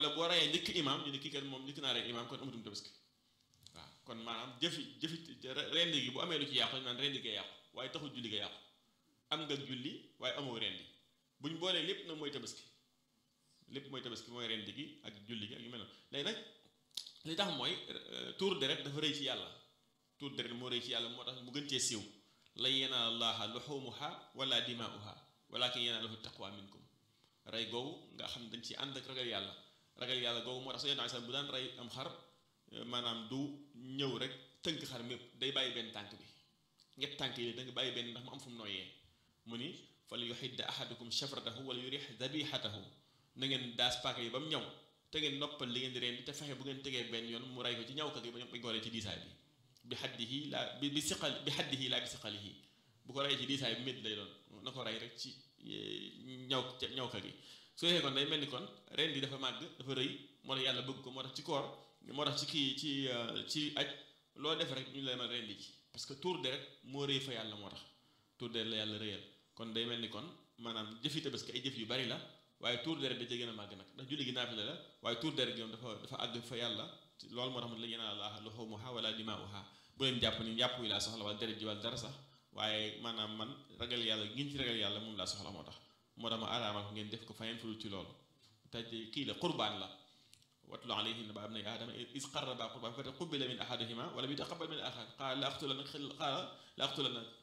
la boo reyee njëkk imaam ñu ne kii kat moom njëkk naa rey imaam kon amatum tabaski waaw kon maanaam jëfi jëfi rendi gi bu amee lu ci yàqu ñu naan rendi gee yàqu waaye taxul julli ga yàqu am nga julli waaye amoo rendi buñ boolee lépp nag mooy tabaski lépp mooy tabaski mooy rendi gi ak julli gi ak yu mel noonu léegi nag li tax mooy tuur deret dafa rëy ci yàlla tuur deret moo rëy ci yàlla moo tax mu gën cee siiw lan yanaala llaaha luhuumuha wala dimaa'uha walaakin yanaaluhu taqwa minkum rey googu nga xam dañ ci ànd ak ragal yàlla ragal yàlla googu moo tax Seydina Isa bu daan rey am xar maanaam du ñëw rek tënk xar mépp day bàyyi benn tànk bi ñett tànk yi da nga bàyyi benn ndax mu am fu mu nooyee mu ni fal yuhidda ahadukum shafratahu wala yurih dabihatahu na ngeen daas paaka yi ba mu ñaw te ngeen noppal li ngeen di reen te fexe bu ngeen tegee benn yoon mu rey ko ci ñaw ka gi ba ñu goree ci diisaay bi bi xaddihi laa bi bi siqal bi xaddihi laa bi siqalihi bu ko rey ci diisaay bi métti lay doon na ko rey rek ci ñaw ñaw ka gi su defee kon day mel ni kon ren di dafa màgg dafa rëy moo tax yàlla bëgg ko moo tax ci koor moo tax ci kii ci ci aj loo def rek ñu la ma ren di ci parce que tour deret moo rëy fa yàlla moo tax tour deret la yàlla rëyal kon day mel ni kon maanaam jëfi tabaski ay jëf yu bari la waaye tour deret da cee gën a màgg nag ndax julli gi naafila la waaye tour deret gi moom dafa dafa àgg fa yàlla loolu moo tax la yanaala llaaha luhuumuhaa wala dimaa'uhaa bu leen jàpp ni yàpp wi laa soxla wala deret ji wala dara sax waaye maanaam man ragal yàlla ngeen ci ragal yàlla moom laa soxla moo tax moo tax ma araamal ko ngeen def ko fayeen fudul ci loolu te kii la qurbaan la watlu alayhim nabaa ibnay aadama iz qarrabaa qurbaan fa taqabbala min ahadihima wa lam yutaqabbal min al-aaxar qaala la aqtulannaka qaala la aqtulannaka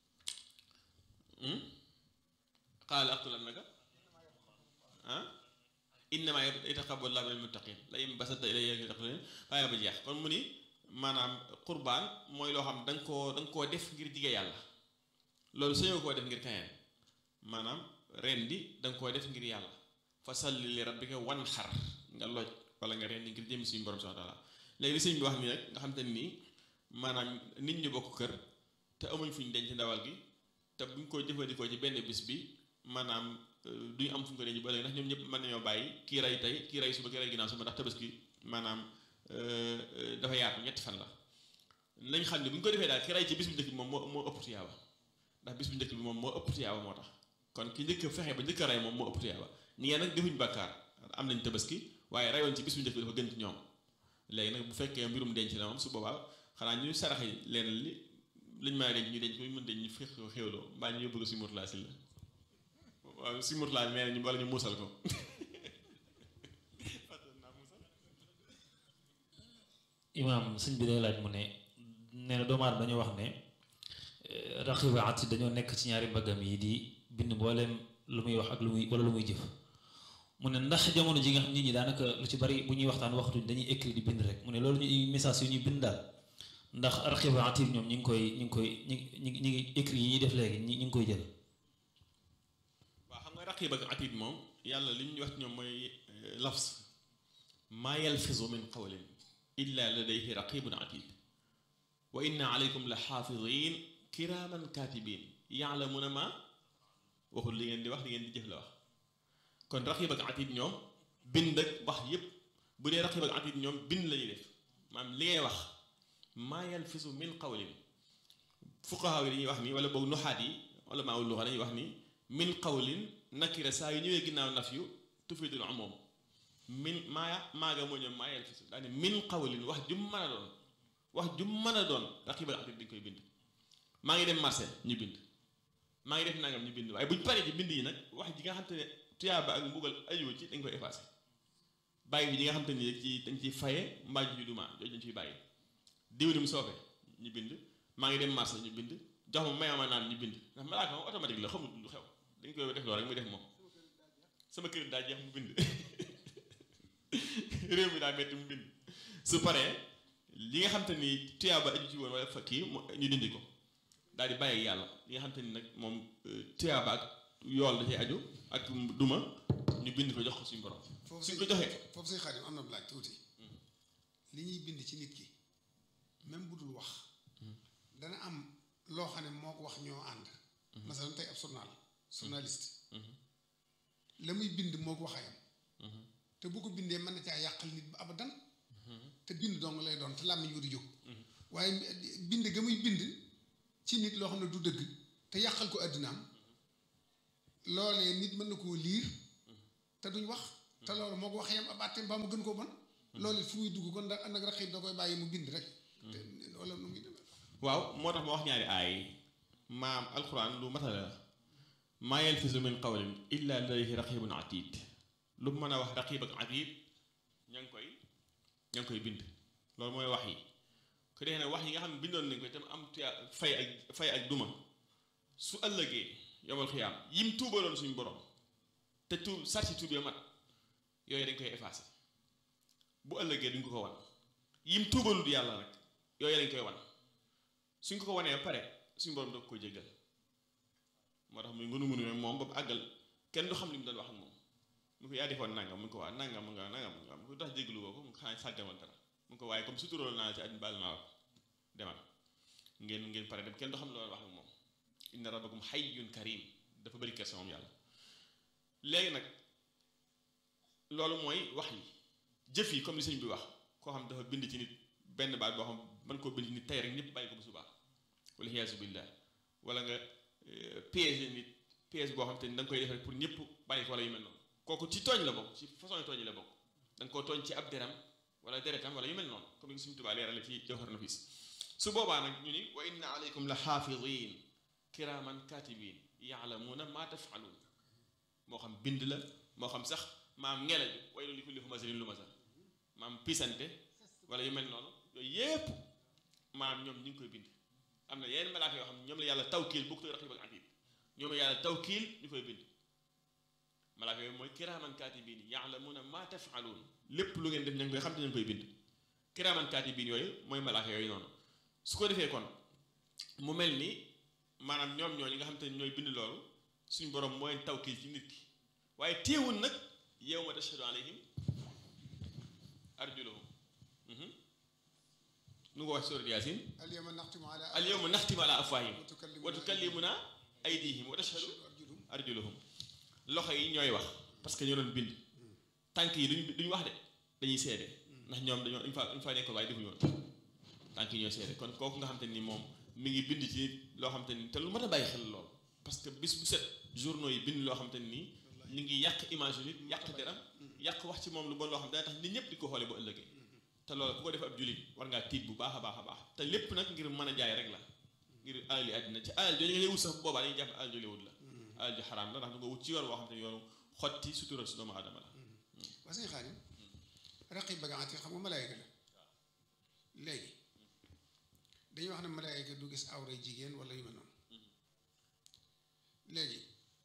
qaala la aqtulannaka ah innamaa yataqabbalu llaahu minal muttaqiin la in basatta ilayya yadaka waaye ba jeex kon mu ni maanaam qurbaan mooy loo xam da nga koo da nga koo def ngir jige yàlla loolu sañoo koo def ngir keneen maanaam rendi da nga koo def ngir yàlla fa salli li rabbika wan xar nga loj wala nga rendi ngir jëmi suñu borom subhaanahu wa taala léegi li sëñ bi wax nii nag nga xam te nii maanaam nit ñu bokk kër te amuñ fuñ denc ndawal gi te buñ ko jëfandikoo ci benn bis bi maanaam duñu am fuñ ko denc ba léegi ndax ñoom ñëpp mën nañoo bàyyi kii rey tey kii rey suba kii rey ginnaaw suba ndax tabaski maanaam dafa yaatu ñetti fan la nañ xam ne bu ñu ko defee daal ki rey ci bis bu njëkk bi moom moo moo ëpp tiyaaba ndax bis bu njëkk bi moom moo ëpp tiyaaba moo tax kon ki njëkk fexe ba njëkk a rey moom moo ëpp tiyaaba ñi ngeen nag defuñ bàkkaar am nañ tabaski waaye reyoon ci bis bu njëkk bi dafa gën ci ñoom léegi nag bu fekkee mbirum denc la moom su boobaa xanaa ñu saraxe leen li liñ maa denc ñu denc ko ñu mën denc ñu fex ko xéwloo mbaa ñu yóbbu ko si murtalaa si la waaw si murtalaa nee nañu wala ñu muusal ko imaam sëñ bi day laaj mu ne nee na doomu aadama dañoo wax ne raqiib ak atiid dañoo nekk ci ñaari mbaggam yi di bind mbooleem lu muy wax ak lu muy wala lu muy jëf mu ne ndax jamono ji nga xam nit ñi daanaka lu ci bari bu ñuy waxtaan waxtuñ dañuy écrit di bind rek mu ne loolu ñuy message yu ñuy bind daal ndax raqiib ak atiid ñoom ñi ngi koy ñi ngi koy ñi ñi ñi ngi écrit yi ñuy def léegi ñi ngi koy jël waaw xam nga raqiib ak atiid moom yàlla li ñu wax ñoom mooy lafs maa yalfizu min qawlin illa ladayhi raqibun atid wa inna alaykum la xaafidin kiraaman katibin yaalamuna ma waxul li ngeen di wax li ngeen di jëf la wax kon raqib ak atid ñoom bind ak wax yépp bu dee raqib ak atid ñoom bind la ñuy def maanaam li ngay wax maa yalfisu min qawlin fuqahaa yi dañuy wax ni wala boog nuxaat yi wala maa luxa dañuy wax ni min qawlin nakira saa yu ñëwee ginnaaw naf yu tufidul umum min maa maaga moo ñoom maa yalfisu daane min qawlin wax jum mën a doon wax jum mën a doon raqib ak atid dañ koy bind maa ngi dem marché ñu bind maa ngi def nangam ñu bind waaye buñ paree ci bind yi nag wax ji nga xam te ne tuyaaba ak mbugal ajuwu ci dañ koy effacé bàyyi bi ji nga xam te ne ci dañ ciy faye mbaa ji duma jooju dañ ciy bàyyi diwlin soofe ñu bind maa ngi dem marché ñu bind jox ma mayama naan ñu bind ndax malaaka moom automatique la xamul lu xew dañ koy def loolu rek muy def moom sama kër daa jeex mu bind réew mi daa metti mu bind su paree li nga xam te ni tuyaaba aju ci woon wala fa kii ñu dindi ko daal di bàyyi yàlla li nga xam te ni nag moom tuyaaba ak yool da cay aju ak duma ñu bind ko jox ko suñu borom suñ ko joxee foofu say xaadim am na laaj tuuti li ñuy bind ci nit ki même bu dul wax dana am loo xam ne moo ko wax ñoo ànd masalan tey ab journal journaliste la muy bind moo ko waxayam te bu ko bindee mën na caa yàqal nit ba abadan te bind dong lay doon te làmmiñ wu di jóg waaye bind ga muy bind ci nit loo xam ne du dëgg te yàqal ko àddinaam loolee nit mën na koo liir te duñ wax te loolu moo ko waxee yam ab àtteem ba mu gën koo bon loolu it fu muy dugg kon da nag raqib da koy bàyyi mu bind rek te wala nu muy demee waaw moo tax ma wax ñaari aay maam alquran lu matala la maa yalfizu min qawlin illa ladayhi raqibun atid lu mu mën a wax raqib ak atid ña ngi koy ña ngi koy bind loolu mooy wax yi ku dee ne wax yi nga xam ne bindoon nañ ko itam am tuya fay ak fay ak duma su ëllëgee yomal xiyaam yim tuubaloon suñu borom te tuub sarti tuub ya mat yooyu dañ koy effacé bu ëllëgee duñ ko ko wan yim tuubalul yàlla nag yooyu dañ koy wan suñ ko ko wanee ba pare suñu borom doog ko jéggal moo tax muy ngunu ngunu moom ba mu àggal kenn du xam li mu doon wax ak moom mu ko yaa defoon nangam mu ko waa nangam nga nangam nga mu ko tax jéggalu woo ko mu xanaa sàggamal dara mu ko waaye comme suturool naa la ci àddina baal naa ko demal ngeen ngeen pare dem kenn du xam li doon wax ak moom inna rabbakum hayyun karim dafa bëri kersa moom yàlla léegi nag loolu mooy wax yi jëf yi comme li sëñ bi wax koo xam dafa bind ci nit benn baat boo xam mën koo bind ci nit tey rek ñëpp bàyyi ko bu subaa wala xiyaasu billah wala nga piège nit piège boo xam te ni da nga koy def rek pour ñëpp bàyyi ko wala yu mel noonu kooku ci tooñ la bokk ci façon yi tooñ yi la bokk da nga koo tooñ ci ab deram wala deretam wala yu mel noonu comme ni suñu tubaa leerale ci jawhar nafis su boobaa nag ñu ni wa inna alaykum la xaafidin kiraman katibin yaalamuuna ma tafaluun moo xam bind la moo xam sax maam ngela bi way lu li kulli humazarin lu masal maam pisante wala yu mel noonu yooyu yépp maam ñoom ñu ngi koy bind am na yeneen malaaka yoo xam ne ñoom la yàlla tawkiil bokk raqib ak atid ñoom la yàlla tawkiil ñu koy bind malaaka yooyu mooy kiraaman kaatibiin yaalamuuna maa tafaluun lépp lu ngeen def ña ngi koy xam te ñu ngi koy bind kiraaman kaatibiin yooyu mooy malaaka yooyu noonu su ko defee kon mu mel ni maanaam ñoom ñooñu nga xam te ne ñooy bind loolu suñ borom mooy tawkiil ci nit ki waaye téewul nag yawma tashhadu alayhim arjuluhum nu ko wax surat yaasin al yawma naxtimu ala al yawma naxtimu ala afwaahim wa tukallimuna wa tukallimuna aydihim wa tashhadu arjuluhum arjuluhum loxo yi ñooy wax parce que ñoo doon bind tànk yi duñ duñ wax de dañuy seede ndax ñoom dañoo une fois une fois nekkoon waaye defuñu woon tànk yi ñooy seede kon kooku nga xam te ni moom mi ngi bind ci loo xam te ni te lu mat a bàyyi xel lool parce que bis bu set journaux yi bind loo xam te ni ñu ngi yàq image yu nit yàq deram yàq wax ci moom lu bon loo xam dana tax nit ñëpp di ko xoolee bu ëllëgee te loolu ku ko def ab jullit war ngaa tiit bu baax a baax a baax te lépp nag ngir mën a jaay rek la ngir alal yi àddina ci alal jooju ngay wut sax boobaa dañuy jàpp alal jooju wut la alal ju xaraam la ndax du nga wut ci yoon boo xam te yoonu xotti sutura si doomu aadama la waa sëñ Xaadim raqib ba gaati xam nga malaayka la léegi dañuy wax ne malaayka du gis awray jigéen wala yu mel noonu léegi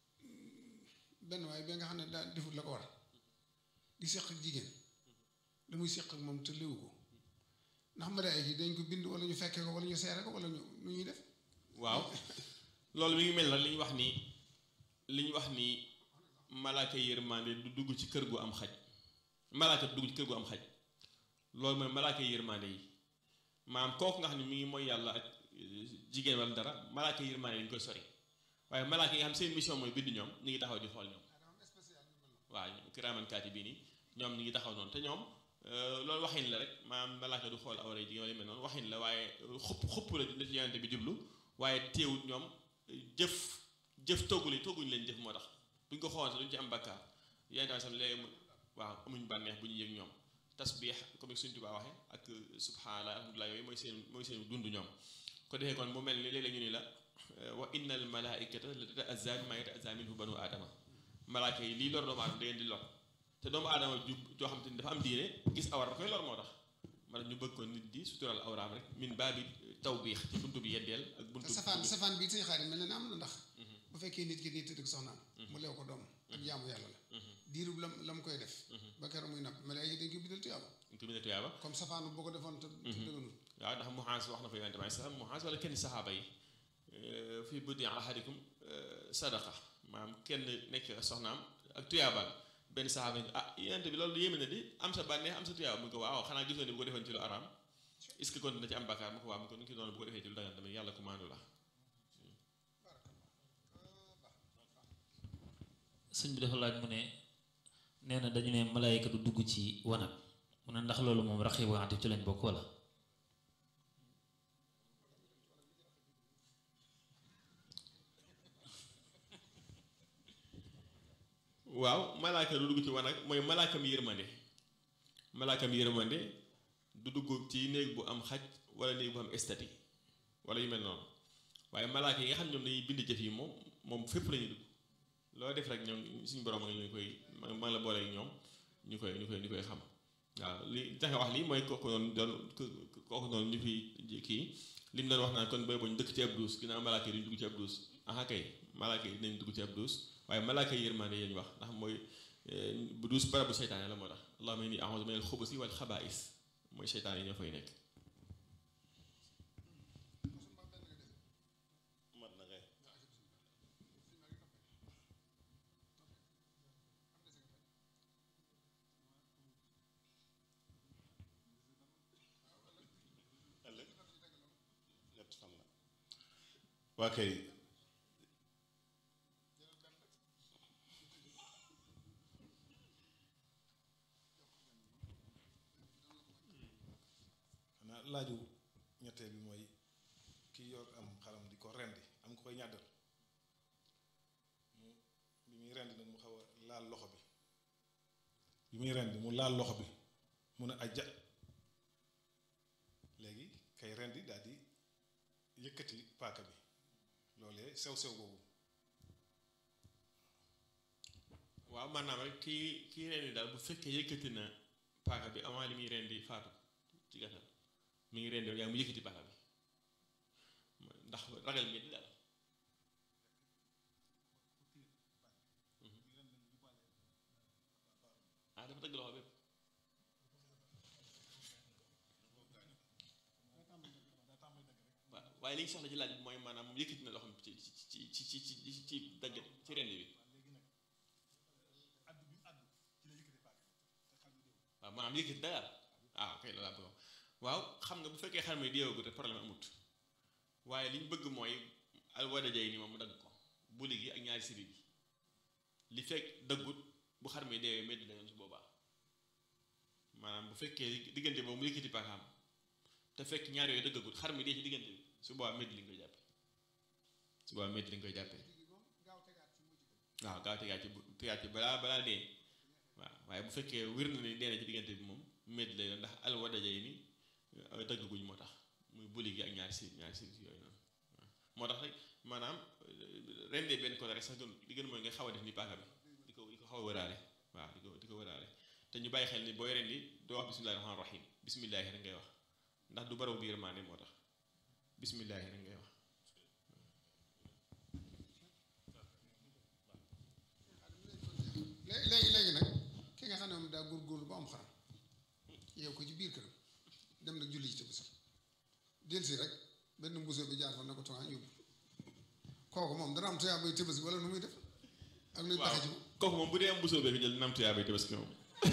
benn waaye bi nga xam ne daa defut la ko war di seq ak jigéen la muy seq ak moom te léwu ko ndax malaayka yi dañ ko bind wala ñu fekkee ko wala ñu seere ko wala ñu nu ñuy def waaw loolu mi ngi mel na li ñu wax ni li ñu wax ni malaaka yërmande du dugg ci kër gu am xaj malaaka du dugg ci kër gu am xaj loolu mooy malaaka yërmande yi maam kooku nga xam ne mi ngi mooy yàlla ak jigéen wala dara malaaka yërmande yi dañu koy sori waaye malaaka yi nga xam seen mission mooy bind ñoom ñu ngi taxaw di xool ñoom waaw kiraaman kaatibiin yi ñoom ñu ngi taxaw noonu te ñoom loolu waxin la rek maam malaaka du xool awra jigéen wala mel noonu waxin la waaye xupp xupp la la ci yonente bi jublu waaye teewut ñoom jëf jëf toggu li togguñu leen jëf moo tax buñ ko xool duñ ci am bakkaar yonente bi sam léegi mu waaw amuñ bànneex bu ñu yëg ñoom tasbiix comme suñ Tuubaa waxe ak subhanallah alhamdulilah yooyu mooy seen mooy seen dund ñoom ko defee kon mu mel ni léeg-léeg ñu ni la wa inna al malaikata la tata'azza mimma yata'azza minhu banu aadama malaaka yi lii lor doomu aadama da ngeen di lor te doomu aadama ju joo xam te ni dafa am diine gis awar da koy lor moo tax man ñu bëgg ko nit di sutural awraam rek min baabi tawbiix ci buntu bi yeddeel ak buntu te safaan safaan bi sëñ Xaadim mel na ne am na ndax bu fekkee nit ki nii tëdd ak soxnaam mu leew ko doom ak jaamu yàlla la diirub lam la mu koy def ba keroog muy napp malaayka dañ ko bindal tuyaaba ñu ko bindee tuyaaba comme safaanu boo ko defoon te te dëgganul waaw ndax muhaas wax na ko yonente bi sax muhaas wala kenn saxaaba yi fii buddi ahadikum sadaqa maanaam kenn nekk soxnaam ak tuyaabaan benn saxaaba yi ah yonente bi loolu yéeme na di am sa bànneex am sa tuyaaba mu ko waaw xanaa gisoon ne bu ko defoon ci lu araam est-ce que kon dina ci am bakkaar mu ko waaw mu ko nu ki doon bu ko defee ci lu dagan tamit yàlla ko maandu la sëñ bi dafa laaj mu ne nee na dañu ne malaayika du dugg ci wanag mu ne ndax loolu moom raqib wa atid ci lañ bokk wala waaw malaaka du dugg ci wanag mooy malaakam yërmande malaakam yërmande du dugg ci néeg bu am xaj wala néeg bu am estati wala yu mel noonu waaye malaaka yi nga xam ne ñoom dañuy bind jëf yi moom moom fépp la ñuy dugg loo def rek ñoom suñu borom nga ñu koy ma la boole ak ñoom ñu koy ñu koy ñu koy xam waaw li tax wax lii mooy kooku noonu doon kooku noonu ñu fi kii li mu doon wax naan kon booy boñ dëkk ci ab duus ginnaaw malaaka yi duñ dugg ci ab duus aha kay malaaka yi dinañ dugg ci ab duus waaye malaaka yi yërmande yi ñu wax ndax mooy bu duus barabu seytaane la moo tax allahumma inni a'udhu minal xubusi wal xabaa'is mooy seytaane yi ñoo fay nekk mat na kay ëllëg ñett fan la waa kay xanaa laaju ñetteel bi mooy kii yor am xaram di ko rendi am ko koy ñàddal mu bi muy rendi nag mu xaw a laal loxo bi bi muy rendi mu laal loxo bi mu ne ajja léegi kay rendi daal di yëkkati paaka bi loolee sew sew boobu waaw maanaam rek kii kii rendi daal bu fekkee yëkkati na paaka bi avant li muy rendi faatu ci gàttal mi ngi rendi yaa mu yëkkati paaka bi ndax ragal mi di daal ah dafa dëgg loxo bépp waaw waaye li ñu soxla ci laaj bi mooy maanaam moom yëkkati na loxo ci ci ci ci ci ci ci dagg ci rendi bi waaw maanaam yëkkati daal ah ok loolu laa bëgg waaw xam nga bu fekkee xar mi deewagut te problème amut waaye li ñu bëgg mooy alwada jay ni moom mu dagg ko buli gi ak ñaari siri bi li fekk daggut bu xar mi deewee métti la yoon su boobaa maanaam bu fekkee diggante boobu mu yëkkati paakaam te fekk ñaar yooyu dëggagut xar mi dee ci diggante bi su boobaa métti li nga koy jàppee su boobaa métti li nga koy jàppee waaw gaaw tegaat ci tegaat ci balaa balaa dee waaw waaye bu fekkee wér na ni dee na ci diggante bi moom métti lay doon ndax alwada jay ni dëgguñ moo tax muy buli gi ak ñaari si ñaari si yooyu noonu moo tax rek maanaam rendee benn côté rek sax gën li gën mooy nga xaw a def ni paaka bi di ko di ko xaw a wëraale waaw di ko di ko wëraale te ñu bàyyi xel ni booy rendi doo wax bismillahi rahmaani rahim bismillahi rek ngay wax ndax du baraw biir maane moo tax bismillahi rek ngay wax léegi léegi léegi nag ki nga xam ne moom daa góorgóorlu ba am xaram yow ko ci biir këram dem nag julli ci tabaski delsi rek benn mbusoo bi jaar fa ne ko tuwaa yóbbu kooku moom dana am tuyaa bay tabaski wala nu muy def ak luy waaw pexe ci moom kooku moom bu dee am busoo bee jël nam tuyaa bay tabaski moom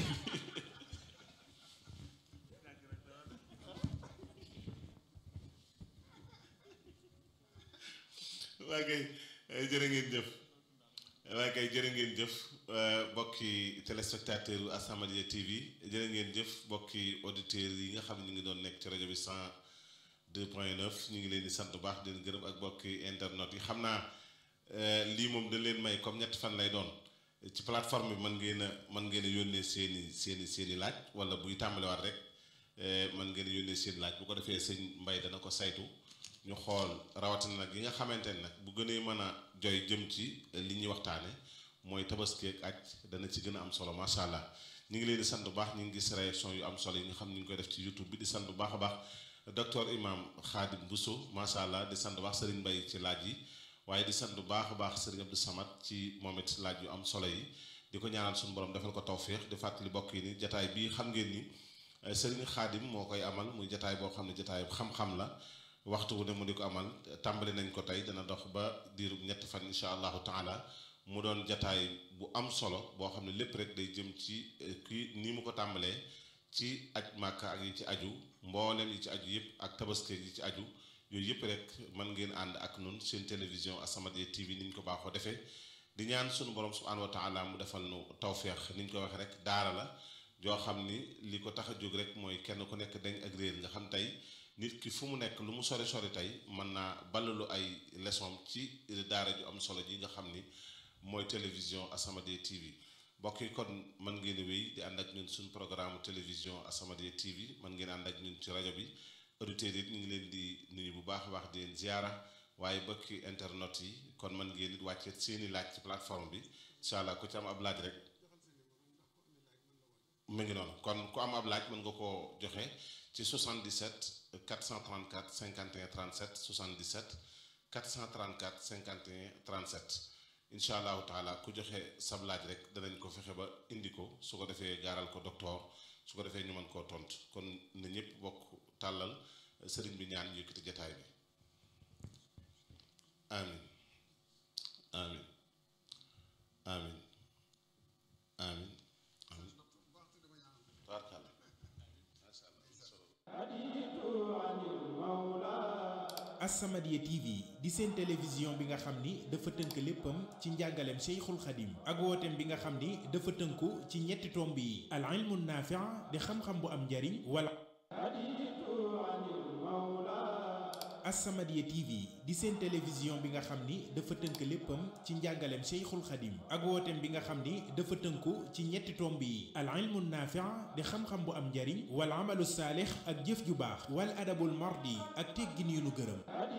waa kay jërë ngeen jëf waa kay jërë ngeen jëf bokki téléspectateur u As-Samadiyya TV jërë ngeen jëf bokki auditeurs yi nga xam ne ñu ngi doon nekk ci rajo bi 102.9 ñu ngi leen di sant bu baax di leen gërëm ak bokki internet yi xam naa lii moom dañ leen may comme ñetti fan lay doon ci plateforme bi mën ngeen a mën ngeen a yónnee seeni seeni seeni laaj wala buy tàmbaliwaat rek mën ngeen a yónnee seeni laaj bu ko defee sëñ Mbay dana ko saytu ñu xool rawatina nag yi nga xamante ne nag bu gënee mën a joy jëm ci li ñuy waxtaane mooy tabaski ak aj dana ci gën a am solo macha allah ñu ngi leen di sant bu baax ñu ngi gis réaction yu am solo yi nga xam ñu ngi koy def ci youtube bi di sant bu baax a baax docteur imam Khadim Bousso macha allah di sant bu baax Serigne Mbaye ci laaj yi waaye di sant bu baax a baax Serigne Abdou Samad ci moom it laaj yu am solo yi di ko ñaanal suñu borom defal ko tawféex di fàttali bokk yi ni jataay bii xam ngeen ni Serigne Khadim moo koy amal muy jataay boo xam ne jataay xam-xam la waxtu wu ne mu di ko amal tàmbali nañ ko tey dana dox ba diirub ñetti fan incha allahu taala mu doon jataay bu am solo boo xam ne lépp rek day jëm ci kii nii mu ko tàmbalee ci aj màkka ak yi ci aju mboolem yi ci aju yëpp ak tabaski yi ci aju yooyu yëpp rek mën ngeen ànd ak nun seen télévision As-Samadiyya TV ni ñu ko baaxoo defee di ñaan sunu borom subhanahu wa taala mu defal nu tawféex ni ñu ko waxee rek daara la joo xam ni li ko tax a jóg rek mooy kenn ku nekk dañ ak réer nga xam tey nit ki fu mu nekk lu mu sori sori tey mën naa ballalu ay leçon ci daara ju am solo ji nga xam ni mooy télévision As-Samadiyya TV mbokk yi kon mën ngeen a wéy di ànd ak ñun suñ programme télévision As-Samadiyya TV mën ngeen ànd ak ñun ci rajo bi auditeurs yi ñu ngi leen di nuyu bu baax a baax di leen ziara waaye bokki internet yi kon mën ngeen it wàcce seeni laaj ci plateforme bi incha allah ku ci am ab laaj rek mu ngi noonu kon ku am ab laaj mën nga koo joxe ci 77 434 51 37 77 434 51 37 incha allahu taala ku joxe sab laaj rek danañ ko fexe ba indi ko su ko defee gaaral ko docteur su ko defee ñu mën koo tontu kon na ñëpp bokk tàllal sëriñ bi ñaan yëkkati jataay bi amin amin amin amin amin tabarkàlla As-Samadiyya TV di seen télévision bi nga xam ni dafa tënk léppam ci njàngaleem Cheikhul Khadim ak wooteem bi nga xam ni dafa tënku ci ñetti tomb yi al ilmu naafi' di xam-xam bu am njariñ wala As-Samadiyya TV di seen télévision bi nga xam ni dafa tënk léppam ci njàngaleem Cheikhul Khadim ak wooteem bi nga xam ni dafa tënku ci ñetti tomb yi al ilmu naafi' di xam-xam bu am njariñ wal amalu saalix ak jëf ju baax wal adabul mardi ak teggin yu nu gërëm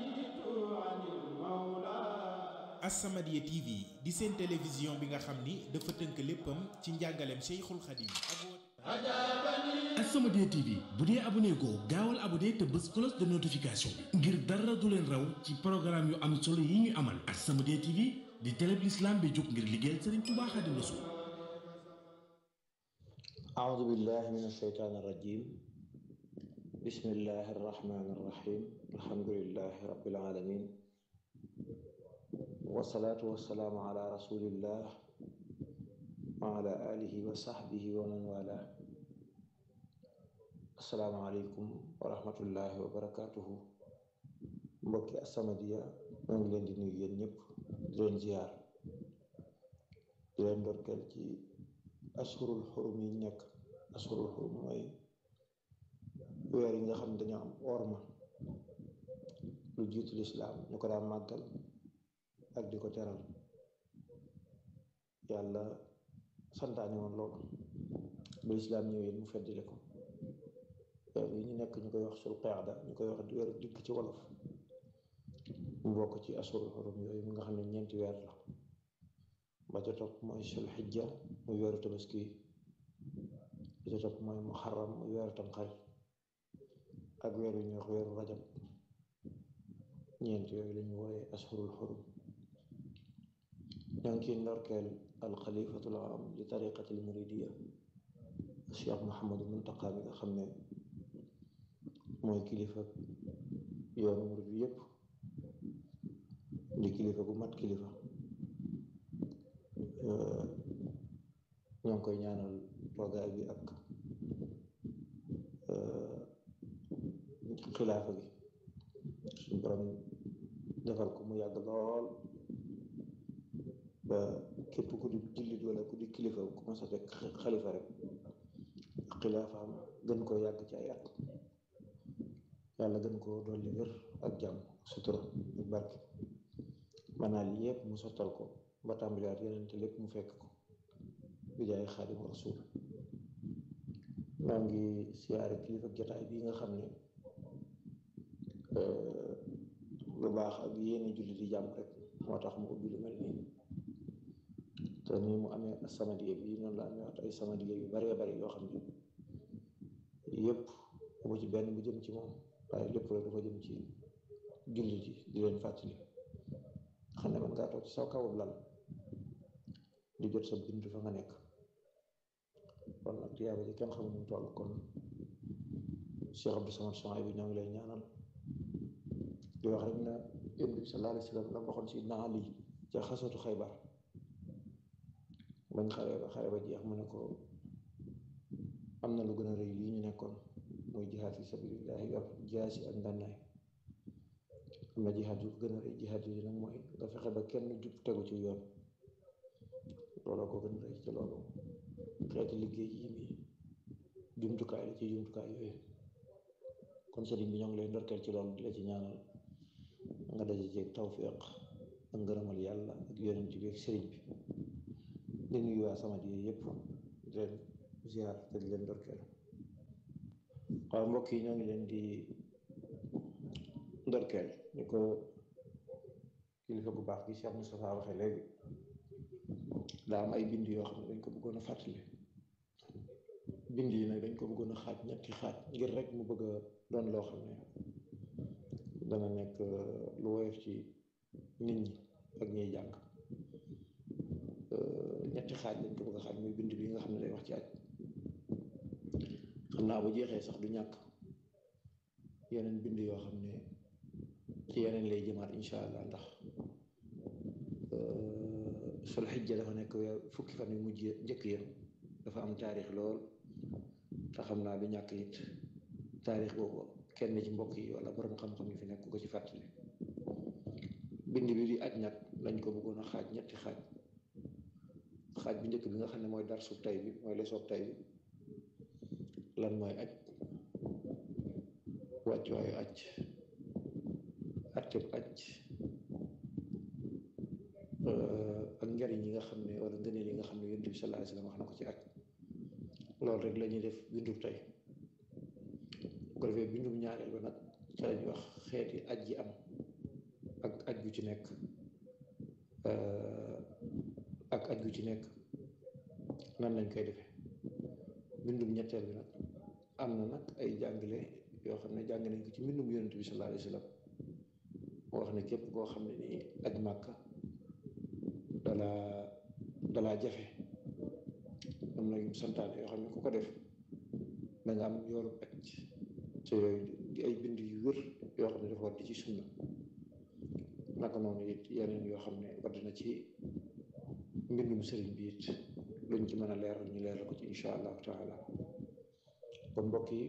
As-Samadiyya TV di seen télévision bi nga xam ni dafa tënk léppam ci njàngaleem Cheikhul Khadim ak wooteem As-Samadiyya TV bu dee abonné goo gaawal abonné te bës cloche de notification bi ngir dara du leen raw ci programme yu am solo yi ñu amal As-Samadiyya TV di télé bi l'islam bi jóg ngir liggéeyal Serigne Touba Xaadimu Rasuul أعوذ بالله من الشيطان الرجيم بسم الله الرحمن الرحيم الحمد لله رب العالمين والصلاة والسلام على رسول الله وعلى آله وصحبه ومن والاه السلام عليكم ورحمة الله وبركاته mbokki As-Samadiyya ñoo ngi leen di nuyu yéen ñëpp di leen ziar di leen ndorkeel ci ashurul xurum yi nekk ashurul xurum mooy weer yi nga xam ne dañoo am orma lu jiitu lislaam ñu ko daan màggal ak di ko teral yàlla santaane woon loolu ba lislaam ñëwee mu feddile ko weer yi ñu nekk ñu koy wax sul qaada ñu koy wax weer dikk ci wolof mu bokk ci ashurul xurum yooyu mi nga xam ne ñeenti weer la ba ca topp mooy sul xijja muy weeru tabaski ba ca topp mooy muharram muy weeru tamxarit ak weer yu ñuy wax weeru rajab ñeent yooyu lañu wooye ashurul xurum ñoo ngi ciy ndorkeel alxalifatul am li tariqatil muridiya cheikh Mouhamadou Muntaqa bi nga xam ne mooy kilifa yoonu murid bi yépp di kilifa bu mat kilifa ñoo ngi koy ñaanal toogaay bi ak xilaafa gi suñu borom defal ko mu yàgg lool ba képp ku di jullit wala ku di kilifa ku ma sa fekk xalifa rek xilaafaam gën koo yàgg ci ay at yàlla gën koo dolli wér ak jàmm sutura ak barke manaa li yépp mu sottal ko ba tàmbaliwaat yeneen te lépp mu fekk ko bi jaay xaadimu rasul maa ngi siyaare kilifa jotaay bii nga xam ne lu baax ak yéene julli di jàmm rek moo tax mu ubbi lu mel nii te nii mu amee As-Samadiyya bi noonu la amee waat ay Samadiyya yu baree bari yoo xam ne yépp bu ci benn bu jëm ci moom waaye lépp rek dafa jëm ci julli ji di leen fàttali xam ne man ngaa toog ci saw kawub lal di jot sa bind fa nga nekk kon nag tiyaaba ji kenn xamul nu mu toll kon Cheikh Abdou Samad Soxna bi ñoo ngi lay ñaanal di wax rek na yonent bi sallallahu alayhi wa sallam la waxoon si naa Ali ca xasatu Xaybar bañ xare ba xare ba jeex mu ne ko am na lu gën a rëy lii ñu nekkoon muy jihaad fi sabilillahi yor jaasi ak ngànnaay am na jihaad yu gën a rëy jihaad yi nag mooy nga fexe ba kenn jub tegu ci yoon looloo ko gën a rëy ci loolu xeeti liggéey yi mi jumtukaay la ci jumtukaay yooyu kon sëriñ bi ñoo ngi lay ndorkeel ci loolu di la ci ñaanal nga daje ceeg tawfiq ak ngërëmal yàlla ak yonent bi ak sëriñ bi di nuyu waa Samadiyya yëpp di leen ziar te di leen ndorkeel waaw mbokk yi ñoo ngi leen di ndorkeel ni ko kilifa gu baax gi Cheikh Moustapha waxe léegi daa am ay bind yoo xam ne dañ ko bëggoon a fàttali bind yi nag dañ ko bëggoon a xaaj ñetti xaaj ngir rek mu bëgg a doon loo xam ne dana nekk lu woyof ci nit ñi ak ñiy jàng ñetti xaaj lañ ko bëgg a xaaj muy bind bi nga xam ne day wax ci aj xam naa bu jeexee sax du ñàkk yeneen bind yoo xam ne ci yeneen lay jëmaat incha allah ndax sul xijja dafa nekk weer fukki fan yu mujj njëkk ya dafa am taarix lool te xam naa du ñàkk it taarix boobu kenn ci mbokk yi wala borom xam-xam yi fi nekk ko ci fàttali bind bi di aj nag lañ ko bëggoon a xaaj ñetti xaaj xaaj bi njëkk bi nga xam ne mooy dar sub tay bi mooy lesoog tay bi lan mooy aj wàccuwaayu aj atteb aj ak njariñ yi nga xam ne wala ngëneel yi nga xam ne yonent bi sallallahu alayhi wasallam wax na ko ci aj loolu rek la ñuy def bindub tey bu ko defee bindub ñaareel ba nag ca lañuy wax xeeti aj yi am ak aj gu ci nekk ak aj gu ci nekk nan lañ koy defee bindub ñetteel bi nag am na nag ay jàngale yoo xam ne jàng nañ ko ci mbindum yonent bi sallallahu alayhi wasallam moo wax ne képp koo xam ne nii aj màkka dalaa dalaa jafe am na yu santaane yoo xam ne ku ko def da nga am yoolu aj te yooyu di ay bind yu wér yoo xam ne dafa wadd ci sunna naka noonu it yeneen yoo xam ne wadd na ci mbindum sëriñ bi it luñ ci mën a leeral ñu leeral ko ci insha allahu taala kon mbokk yi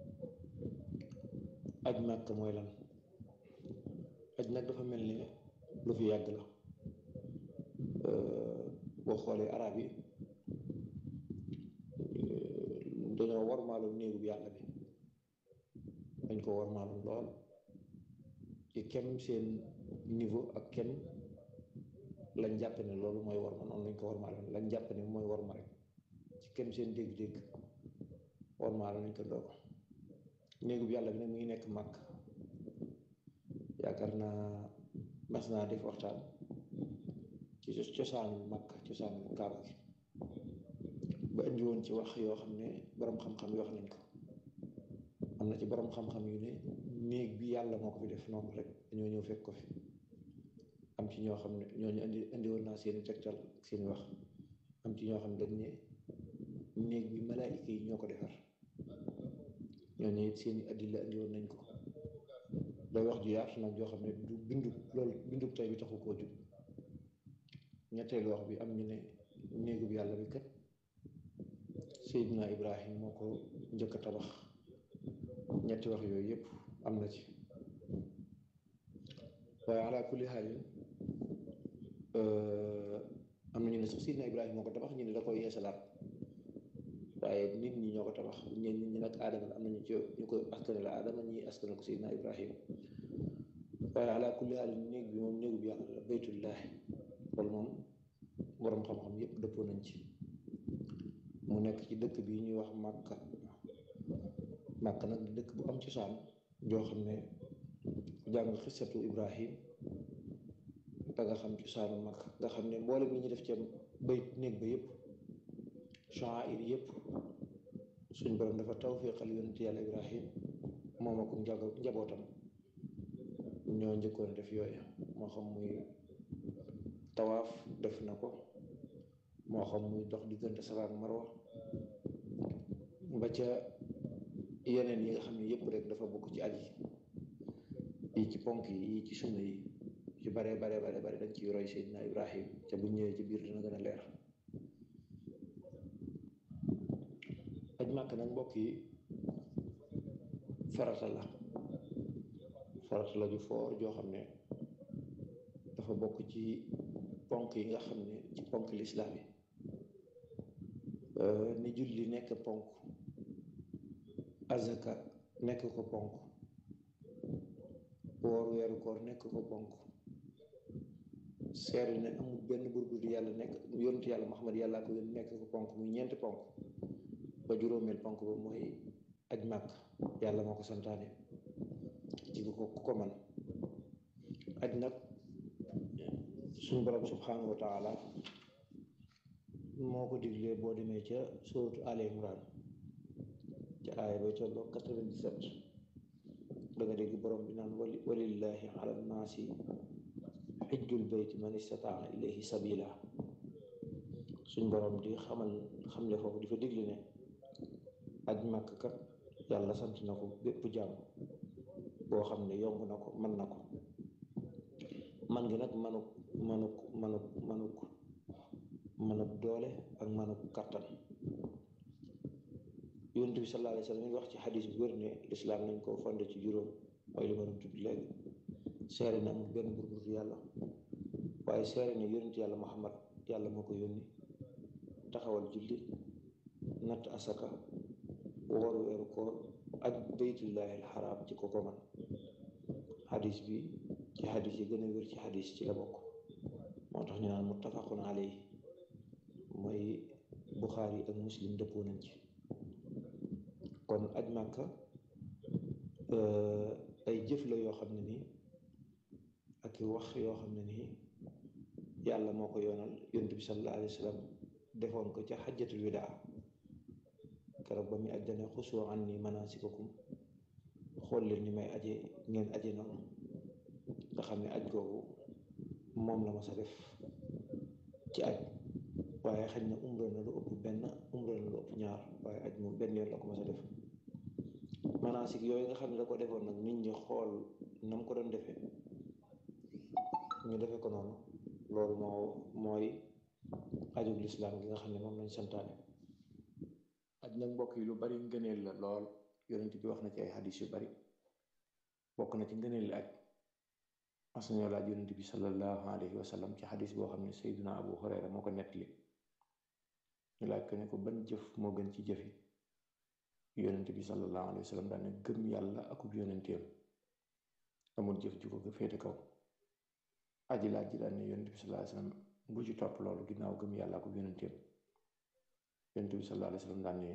aj màkk mooy lan aj nag dafa mel ni lu fi yàgg la boo xoolee arab yi dañoo warmaaloon néegu bi yàlla bi dañ ko warmaaloon lool ci kem seen niveau ak kem lañ jàpp ne loolu mooy warma noonu lañ ko warmaaloon lañ jàpp ne mooy warma rek ci kem seen dégg-dégg warmaaloon nañ ko ndoo ko néegu bi yàlla bi nag mu ngi nekk màkk yaakaar naa mas naa def waxtaan ci cosaanul màkk cosaanul kaaba gi ba indi woon ci wax yoo xam ne borom xam-xam yi wax nañ ko am na ci borom xam-xam yu ne néeg bi yàlla moo ko fi def noonu rek dañoo ñëw fekk ko fi am ci ñoo xam ne ñooñu indi indi woon naa seeni tegtal seeni wax am ci ñoo xam ne dañ ne néeg bi malaayika yi ñoo ko defar ñooñu it seeni addila indi woon nañ ko day wax ju yaatu nag joo xam ne du bindu loolu bindu tey bi taxu koo jub ñetteelu wax bi am ñu ne néegub yàlla bi kat Seydina Ibrahim moo ko njëkk a tabax ñetti wax yooyu yëpp am na ci waaye ala kulli xaalin am na ñu ne sax Seydina Ibrahim moo ko tabax ñu ne da koy yeesalaat waaye nit ñi ñoo ko tabax ñeen nit ñi nag aadama am nañu ci ñu ko askane la aadama ñi askane ko Seydina Ibrahim waaye ala kulli xaalin néeg bi moom néegu bi yàlla la baytullahi loolu moom boroom xam-xam yépp dëppoo nañ ci mu nekk ci dëkk bi ñuy wax Màkka Màkka nag di dëkk bu am cosaan joo xam ne jàng xisatu Ibrahim da nga xam cosaanu Màkka nga xam ne mboolem li ñu def ci bayt néeg ba yépp sha'air yépp suñ borom dafa tawfiqal yonent yàlla Ibrahim moom ak njabootam ñoo njëkkoon def yooyu moo xam muy tawaaf def na ko moo xam muy dox diggante Safa ak Marwa ba ca yeneen yi nga xam ne yëpp rek dafa bokk ci aj yi yi ci ponk yi yi ci sunna yi ci bare bare bare bare dañ ciy roy Seydina Ibrahim ca bu ñëwee ci biir dina gën a leer aj màkk nag mbokk yi farata la farata la ju foor joo xam ne dafa bokk ci ponk yi nga xam ne ci ponk lislaam yi ni julli nekk ponk azaka nekk ko ponk woor weeru koor nekk ko ponk seere ne amul benn buur bu dul yàlla nekk yonent yàlla Muhammad yàllaa ko yónni nekk ko ponk muy ñeenti ponk ba juróomeel ponk ba mooy aj màkk yàlla moo ko santaane ci ko ku ko man aj nag suñu borom subhanahu wa taala moo ko diglee boo demee ca sóotu Al Imran ca aaya bay tolloo 97 da nga dégg borom bi naan wali walillahi ala nnaasi xijjul bayti man istataa ilayhi sabila suñ borom di xamal xamle foofu di fa digli ne aj màkk kat yàlla sant na ko bépp jàmm boo xam ne yomb na ko mën na ko man gi nag manuk manuk manuk manuk manuk doole ak manuk kattan yonent bi sallallahu alayhi wa sallam mi ngi wax ci xadis bu wér ne lislaam nañ koo fonde ci juróom mooy li ma doon tudd léegi seere ne amul benn buur bu dul yàlla waaye seere ne yonent yàlla muhammad yàlla moo ko yónni taxawal julli natt asaka woor weeru koor ak baytullahi alxaraam ci ko ko man xadis bi ci xadis yi gën a wér ci xadis ci la bokk moo tax ñu naan muttafaqun alayhi mooy buxaari ak muslim dëppoo nañ ci kon aj màkka ay jëf la yoo xam ne nii ak i wax yoo xam ne nii yàlla moo ko yoonal yonent bi sallallahu alayhi wa sallam defoon ko ca xajjatul widaa keroog ba muy aj dane xusoo an ni manasikakum xool leen ni may aje ngeen aje noonu nga xam ne aj googu moom la ma sa def ci aj waaye xëy na umra na lu ëpp benn umra na lu ëpp ñaar waaye aj moom benn yoon la ko ma sa def manasik yooyu nga xam ne da ko defoon nag nit ñi xool nam ko doon defee ñu defe ko noonu loolu moo mooy ajug lislaam gi nga xam ne moom lañ santaane aj nag mbokk yi lu bari ngëneel la lool yonent bi wax na ci ay xadis yu bari bokk na ci ngëneel li aj mas nañoo laaj yonent bi sallallahu alayhi wa sallam ci xadis boo xam ne sayduna abu hurayra moo ko nettali ñu laaj ko ne ko ban jëf moo gën ci jëfi yonent bi sallallahu alayhi wa sallam daane gëm yàlla akub yonenteem amul jëf ju ko féete kaw aji laaj ji daan ne yonent bi sallallahu alayhi wa sallam bu ci topp loolu ginnaaw gëm yàlla akub yonenteem yonent bi sallallahu alayhi wa sallam daan ne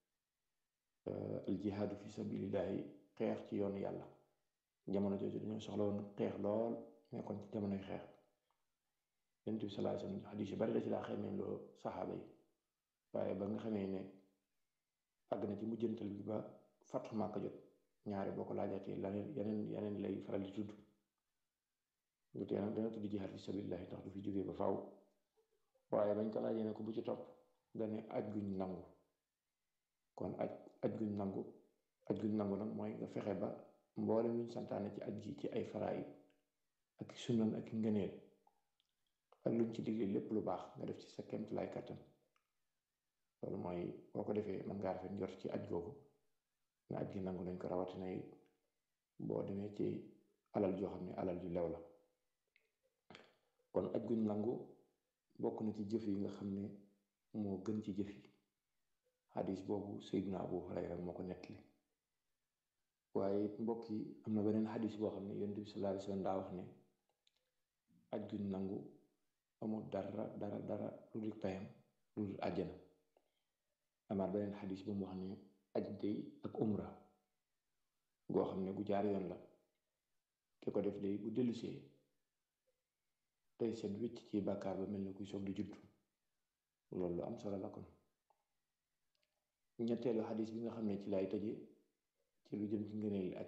al jihaadu fi sabilillahi xeex ci yoonu yàlla jamono jooju dañoo soxla woon xeex lool nekkoon ci jamonoy xeex yonent bi sallallahu alayhi wa sallam xadiis yu bari da ci daa xamee loo saxaaba yi waaye ba nga xamee ne àgg na ci mujjantal bi ba Fathu Màkka jot ñaare boo ko laajaatee laneen yeneen yeneen lay faral di tudd lu tee nag dana tudd jihaad fi sabilillahi ndax du fi jógee ba faaw waaye bañ ko laajee ne ko bu ci topp dane aj guñ nangu kon aj aj guñ nangu aj guñ nangu nag mooy nga fexe ba mboolem luñ santaane ci aj gi ci ay faraayid ak sunnan ak ngëneel ak luñ ci digle lépp lu baax nga def ci sa kemt lay kattan loolu mooy boo ko defee mën ngaa rafet njort ci aj googu na aj gi nangu nañ ko rawatina yi boo demee ci alal joo xam ne alal ju lew la kon aj guñ nangu bokk na ci jëf yi nga xam ne moo gën ci jëf yi xadis boobu Seydina Abu Hurayra moo ko nettali waaye mbokk yi am na beneen xadis boo xam ne yonent bi sallallahu alayhi wa sallam daa wax ne aj guñ nangu amul dara dara dara lu dul payam lu dul àjjana amaat beneen xadis bu mu wax ne aj day ak umra goo xam ne gu jaar yoon la ki ko def day bu dellusee tey seen wicc ci bàkkaar ba mel ni kuy soog di judd loolu lu am solo la kon ñetteelu xadis bi nga xam ne ci lay tëje ci lu jëm ci ngëneel aj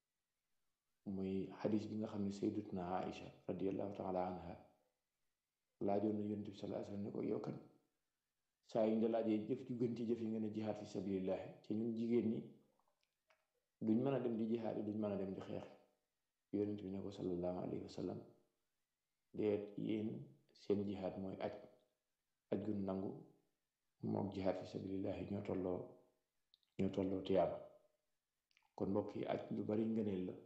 muy xadis bi nga xam ne sayyidatuna Aïcha radiyallahu taala anha laajoon na yonent bi sallallahu alayhi wasallam ne ko yow kan saa yu ñu la laajee jëf ju gën ci jëf yi nga ne jihaad fi sabilillah ci ñun jigéen ñi duñ mën a dem di jihaad yi duñ mën a dem di xeex yonent bi ne ko sallallahu alayhi wasallam deet yéen seen jihaad mooy aj aj gun nangu mook jihaad fi sabilillahi ñoo tolloo ñoo tolloo tiyaaba kon mbokk yi aj lu bari ngëneel la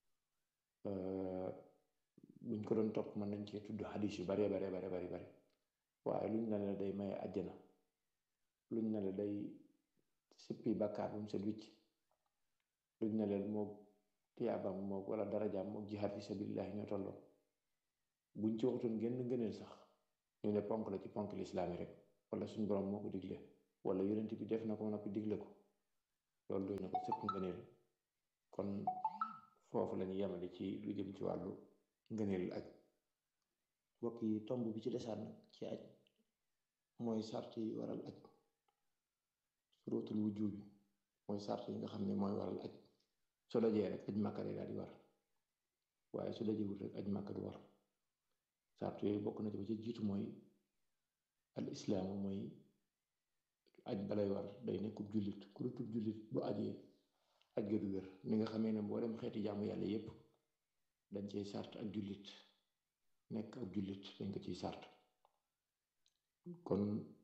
buñ ko doon topp mën nañ cee tudd xadis yu bare bare bare bari bari waaye luñ ne la day maye àjjana luñ ne la day sippi bàkkaar bu mu set wicc luñ ne leen moog tiyaabam moog wala darajaam moog jihaad fi sabilillahi ñoo tolloo buñ ci waxtoon genn ngëneel sax ñu ne ponk la ci ponk lislaami rek wala suñ borom moo ko digle wala yonent bi def na ko noppi digle ko loolu doy na ko sëpp ngëneel kon foofu lañu yemale ci lu jëm ci wàllu ngëneel aj mbokk yi tomb bi ci desaat nag ci aj mooy sart yi waral aj surutul wujub bi mooy sart yi nga xam ne mooy waral aj su dajee rek aj màkka day daal di war waaye su dajewul rek aj màkka du war sart yooyu bokk na ci ba ci jiitu mooy al islaamu mooy aj balay war day nekkub jullit ku dutub jullit bu ajee aj ga du wér ni nga xamee ne mboolem xeeti jaamu yàlla yépp dañ cey sart ak jullit nekk ak jullit dañ ko ciy sart kon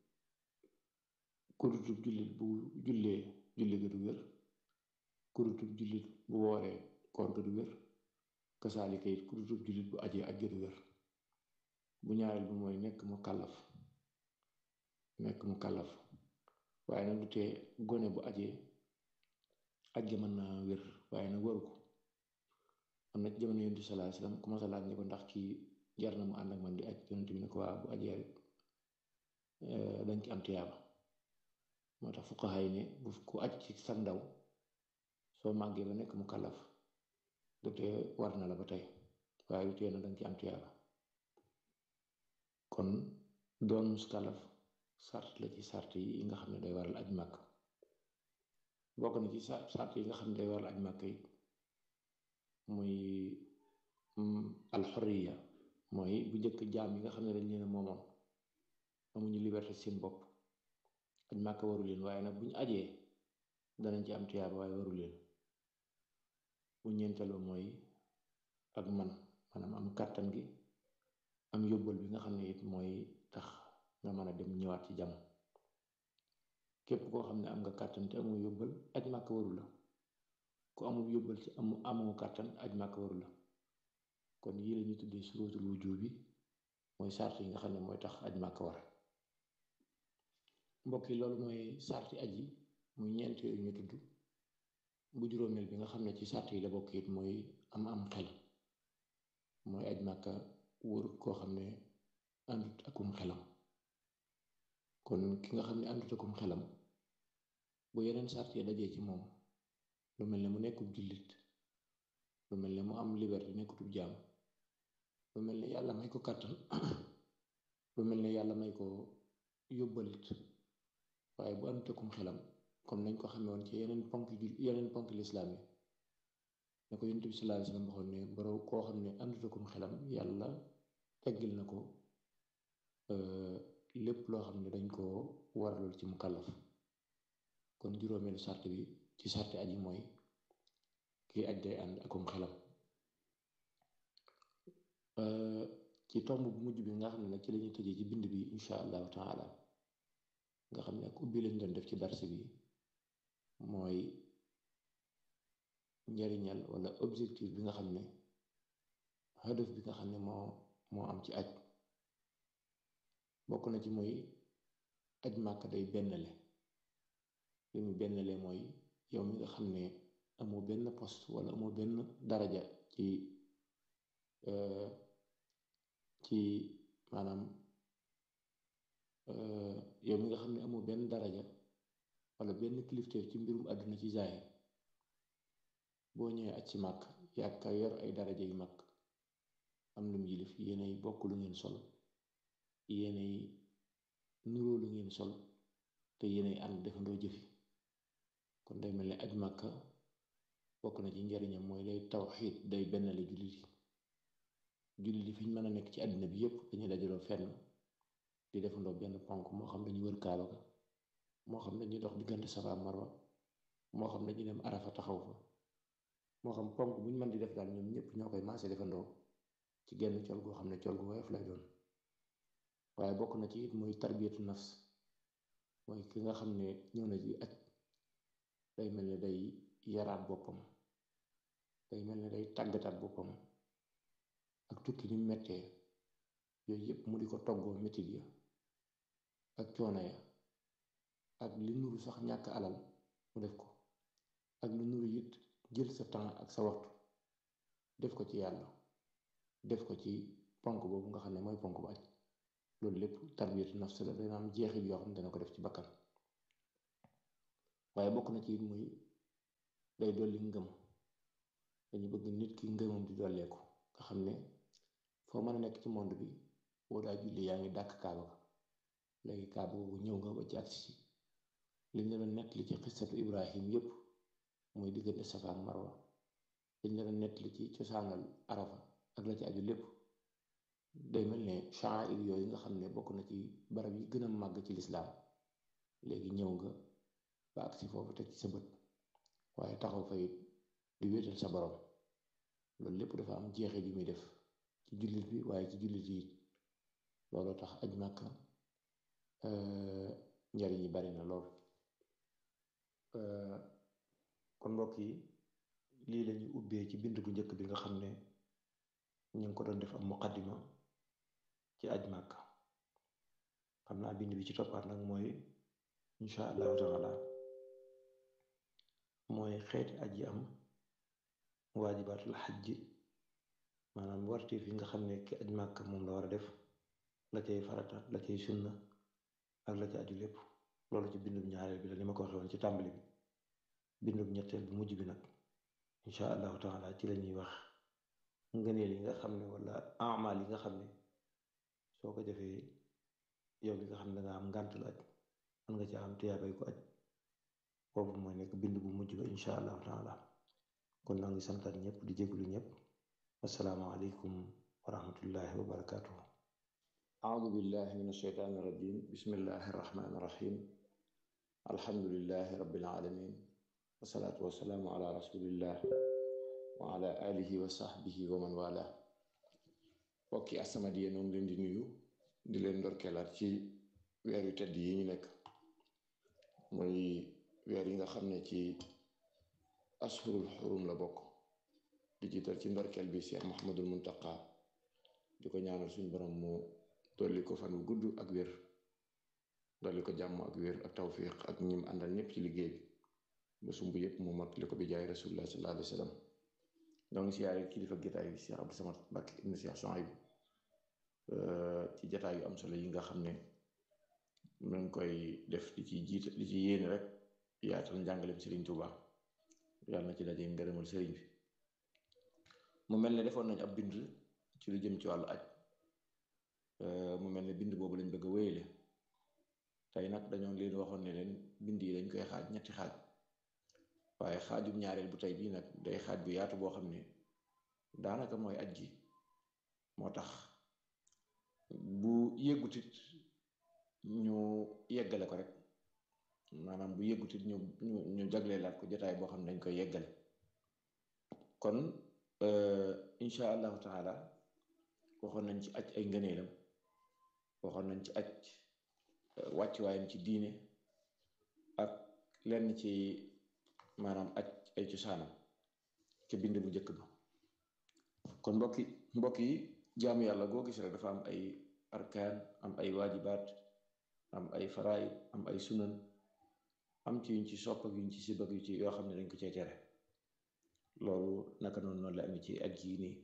ku dutub jullit bu jullee julli ga du wér ku dutub jullit bu wooree koor ga du wér kasaalika it ku dutub jullit bu ajee aj ga du wér bu ñaareel bi mooy nekk mu kàllaf nekk mu kàllaf waaye nag du tee gone bu ajee aj ga mën naa wér waaye nag waru ko am na ci jamono yonent bi sallallahu alayhi wasallam ku ma sa laaj ne ko ndax kii jar na mu ànd ak man di aj yonent bi ne ko waa bu ajee rek dañ ci am tiyaaba moo tax fuqaha yi ne bu ku aj ci sa ndaw soo màggee ba nekk mu kàllaf du tee war na la ba tey waaye du tee na dañ ci am tiyaaba kon doon muskalaf sart la ci sart yi nga xam ne day waral aj màkk bokk na ci sart yi nga xam ne day waral aj màkk yi muy alxoriya mooy bu njëkk jaam yi nga xam ne dañ leen a moomoon amuñu liberté seen bopp aj màkk waru leen waaye nag bu ñu ajee danañ ci am tiyaaba waaye waru leen bu ñeenteelu mooy ak man maanaam am kàttan gi am yóbbal bi nga xam ne it mooy tax nga mën a dem ñëwaat ci jàmm képp koo xam ne am nga kàttan te amoo yóbbal aj màkk waru la ku amul yóbbal ci amu amoo kàttan aj màkk waru la kon yii la ñuy tuddee surutul wujub bi mooy sart yi nga xam ne mooy tax aj màkk war mbokk yi loolu mooy sarti aj yi muy ñeent yooyu ñu tudd bu juróomeel bi nga xam ne ci sart yi la bokk it mooy am am xel mooy aj màkka wóor koo xam ne àndut akum xelam kon ki nga xam ne àndut akum xelam bu yeneen sart yi dajee ci moom lu mel ne mu nekkub jullit lu mel ne mu am liberté nekkutub jaam lu mel ne yàlla may ko kàttan lu mel ne yàlla may ko yóbbalit waaye bu àndut akum xelam comme nañ ko xamee woon ci yeneen ponk yeneen ponk lislaam yi ne ko yonent bi sallallahu alayhi wasallam waxoon ne borom koo xam ne àndut akum xelam yàlla teggil na ko lépp loo xam ne dañ koo waralool ci mu kàllaf kon juróomeelu sart bi ci sarti aji mooy kii aj day ànd akum xelam ci tomb bu mujj bi nga xam ne nag ci lañuy tëjee ci bind bi insha allahu taala nga xam ne ak ubbi lañ doon def ci darse bi mooy njariñal wala objectif bi nga xam ne hadaf bi nga xam ne moo moo am ci aj bokk na ci mooy aj màkk day bennale li mu bennale mooy yow mi nga xam ne amoo benn poste wala amoo benn daraja ci ci maanaam yow mi nga xam ne amoo benn daraja wala benn kilifteef ci mbirum àdduna ci zaahir boo ñëwee aj ci màkk yàkka yor ay daraja yu mag am lu mu yilif yéenay bokk lu ngeen sol yéenay nuroo lu ngeen sol te yéenay ànd defandoo jëfi kon day mel ne aj màkka bokk na ci njariñam mooy day tawxiid day bennale jullit yi jullit yi fi ñu mën a nekk ci àddina bi yépp dañuy dajaloo fenn di defandoo benn ponk moo xam dañuy wër kaaba ga moo xam dañuy dox diggante Safa Marwa moo xam dañuy dem Arafa taxaw fa moo xam ponk bu ñu mën di def daal ñoom ñëpp ñoo koy maase defandoo ci genn col goo xam ne col gu woyof lay doon waaye bokk na ci it mooy tarbiyatu nafs mooy ki nga xam ne ñëw na ci aj day mel ne day yaraat boppam day mel ne day tàggataat boppam ak tukki ni mettee yooyu yëpp mu di ko toggoo mettit ya ak coono ya ak li nuru sax ñàkk alal mu def ko ak lu nuru it jël sa temps ak sa waxtu def ko ci yàlla def ko ci ponk boobu nga xam ne mooy ponk bu aj loolu lépp tarbiyatu nafs la dana am jeexit yoo xam ne dana ko def ci bakkan waaye bokk na ci it muy day dolli ngëm dañu bëgg nit ki ngëmam di dolleeku nga xam ne foo mën a nekk ci monde bi boo daa julli yaa ngi dàkk kaaba ga léegi kaaba googu ñëw nga ba ci agsi ci liñ la doon nettali ci xissatu ibrahim yépp muy diggante safa ak marwa liñ la doon nettali ci cosaanal arafa ak la ci aju lépp day mel ne sha'air yooyu nga xam ne bokk na ci barab yi gën a màgg ci lislaam léegi ñëw nga ba agsi foofu teg ci sa bët waaye taxaw fa it di wéetal sa borom loolu lépp dafa am jeexit yu muy def ci jullit bi waaye ci jullit yi looloo tax aj màkka njariñ yi bari na lool kon mbokk yi lii lañuy ubbee ci bind bu njëkk bi nga xam ne ñu ngi ko doon def am muqaddima ci aj màkka xam naa bind bi ci toppaat nag mooy insha allahu taala mooy xeeti aj yi am waajibaatul xajj maanaam warteef yi nga xam ne ki aj màkka moom la war a def la cay farata la cay sunna ak la ca aju lépp loolu ci bindum ñaareel bi la ni ma ko waxee woon ci tàmbali bi bindum ñetteel bi mujj bi nag insha allahu taala ci la ñuy wax ngëneel yi nga xam ne wala amal yi nga xam ne soo ko defee yow li nga xam ne danga am ngàntul aj mën nga ci am tiyaabay ko aj boobu mooy nekk bind bu mujj ba insha allahu taala kon naa ngi santaat ñëpp di jéglu ñëpp assalaamu aleykum wa rahmatullahi wa barakatuhu أعوذ بالله من الشيطان الرجيم بسم الله الرحمن الرحيم الحمد لله رب العالمين والصلاة والسلام على رسول الله وعلى آله وصحبه ومن والاه bokki As-Samadiyya noonu leen di nuyu di leen ndorkeelaat ci weer yu tedd yi ñu nekk muy weer yi nga xam ne ci ashurul xurum la bokk di jiital ci ndorkeel bi Cheikh Mouhamadul Muntaqa di ko ñaanal suñu borom mu dolli ko fan wu gudd ak wér dolli ko jàmm ak wér ak tawfiq ak ñim àndal ñëpp ci liggéey bi ba sumb yëpp mu mottali ko bi jaay rasulullah sallallahu alayhi wa sallam donc siyaare kilifa jotaay bi Cheikh Abdou Samad Mbacké ibn Cheikh Souhaïb ci jotaay yu am solo yi nga xam ne mu ngi koy def di ci jiita di ci yéene rek yaatal njàngaleem Serigne Touba yàlla na ci daje ngërëmal Serigne bi mu mel ne defoon nañ ab bind ci lu jëm ci wàllu aj mu mel ne bind boobu lañ bëgg a wéyale tey nag dañoo leen waxoon ne leen bind yi dañ koy xaaj ñetti xaaj waaye xaajum ñaareel bu tey bii nag day xaaj bu yaatu boo xam ne daanaka mooy aj gi moo tax bu yëggutit ñu yeggale ko rek maanaam bu yëggutit ñu ñu ñu jagleelaat ko jotaay boo xam ne dañ koy yeggale kon insha allahu taala waxoon nañ ci aj ay ngëneelam waxoon nañ ci aj wàccuwaayam ci diine ak lenn ci maanaam aj ay cosaanam ci bind bu njëkk ba kon mbokki mbokk yi jaamu yàlla goo gis rek dafa am ay arkaan am ay waajibaat am ay faraid am ay sunan am ci yuñ ci sopp ak yuñ ci sibak yu ci yoo xam ne dañ ko cee tere loolu naka noonu noonu la amee ci aj yi nii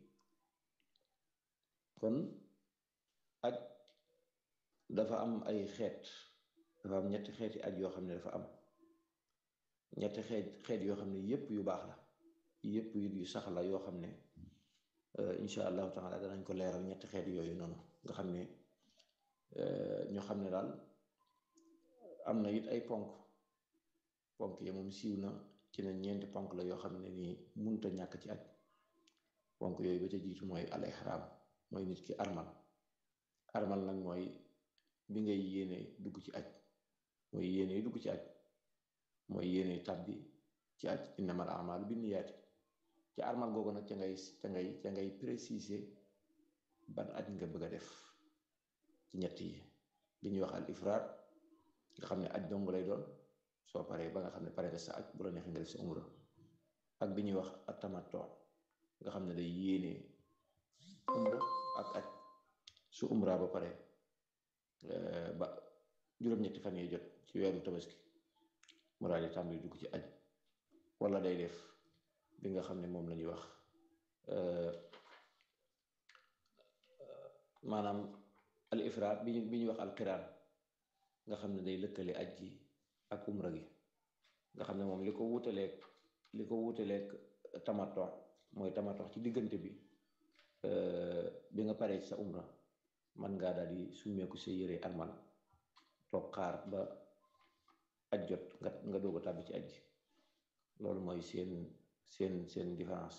kon aj dafa am ay xeet dafa am ñetti xeeti aj yoo xam ne dafa am ñetti xeet xeet yoo xam ne yépp yu baax la yépp yu sax la yoo xam ne insha allahu taala danañ ko leeral ñetti xeet yooyu noonu nga xam ne ñu xam ne daal am na it ay ponk ponk yi moom siiw na ci ne ñeenti ponk la yoo xam ne nii munta ñàkk ci aj ponk yooyu ba ca jiitu mooy al ihram mooy nit ki armal armal nag mooy bi ngay yéene dugg ci aj mooy yéene dugg ci aj mooy yéene tàbbi ci aj innamal a'malu binniyaati ci armal googu nag ca ngay ca ngay ca ngay préciser ban aj nga bëgg a def ci ñett yi bi ñuy wax al ifraad nga xam ne aj dong lay doon soo paree ba nga xam ne pare nga sa aj bu la neexee nga def sa umra ak bi ñuy wax atamattu nga xam ne day yéene umra ak aj su umra ba pare ba juróom-ñetti fan yi jot ci weeru tabaski mu daal di tàmbali dugg ci aj wala day def bi nga xam ne moom la ñuy wax maanaam al ifraat bi ñu bi ñuy wax al qiraan nga xam ne day lëkkale aj gi ak umra gi nga xam ne moom li ko wutaleeg li ko wutaleeg tamato mooy tamato ci diggante bi bi nga paree ci sa umra man ngaa daal di summeeku sa yére armal toog xaar ba aj jot nga nga doog a tàbbi ci aj gi loolu mooy seen seen seen différence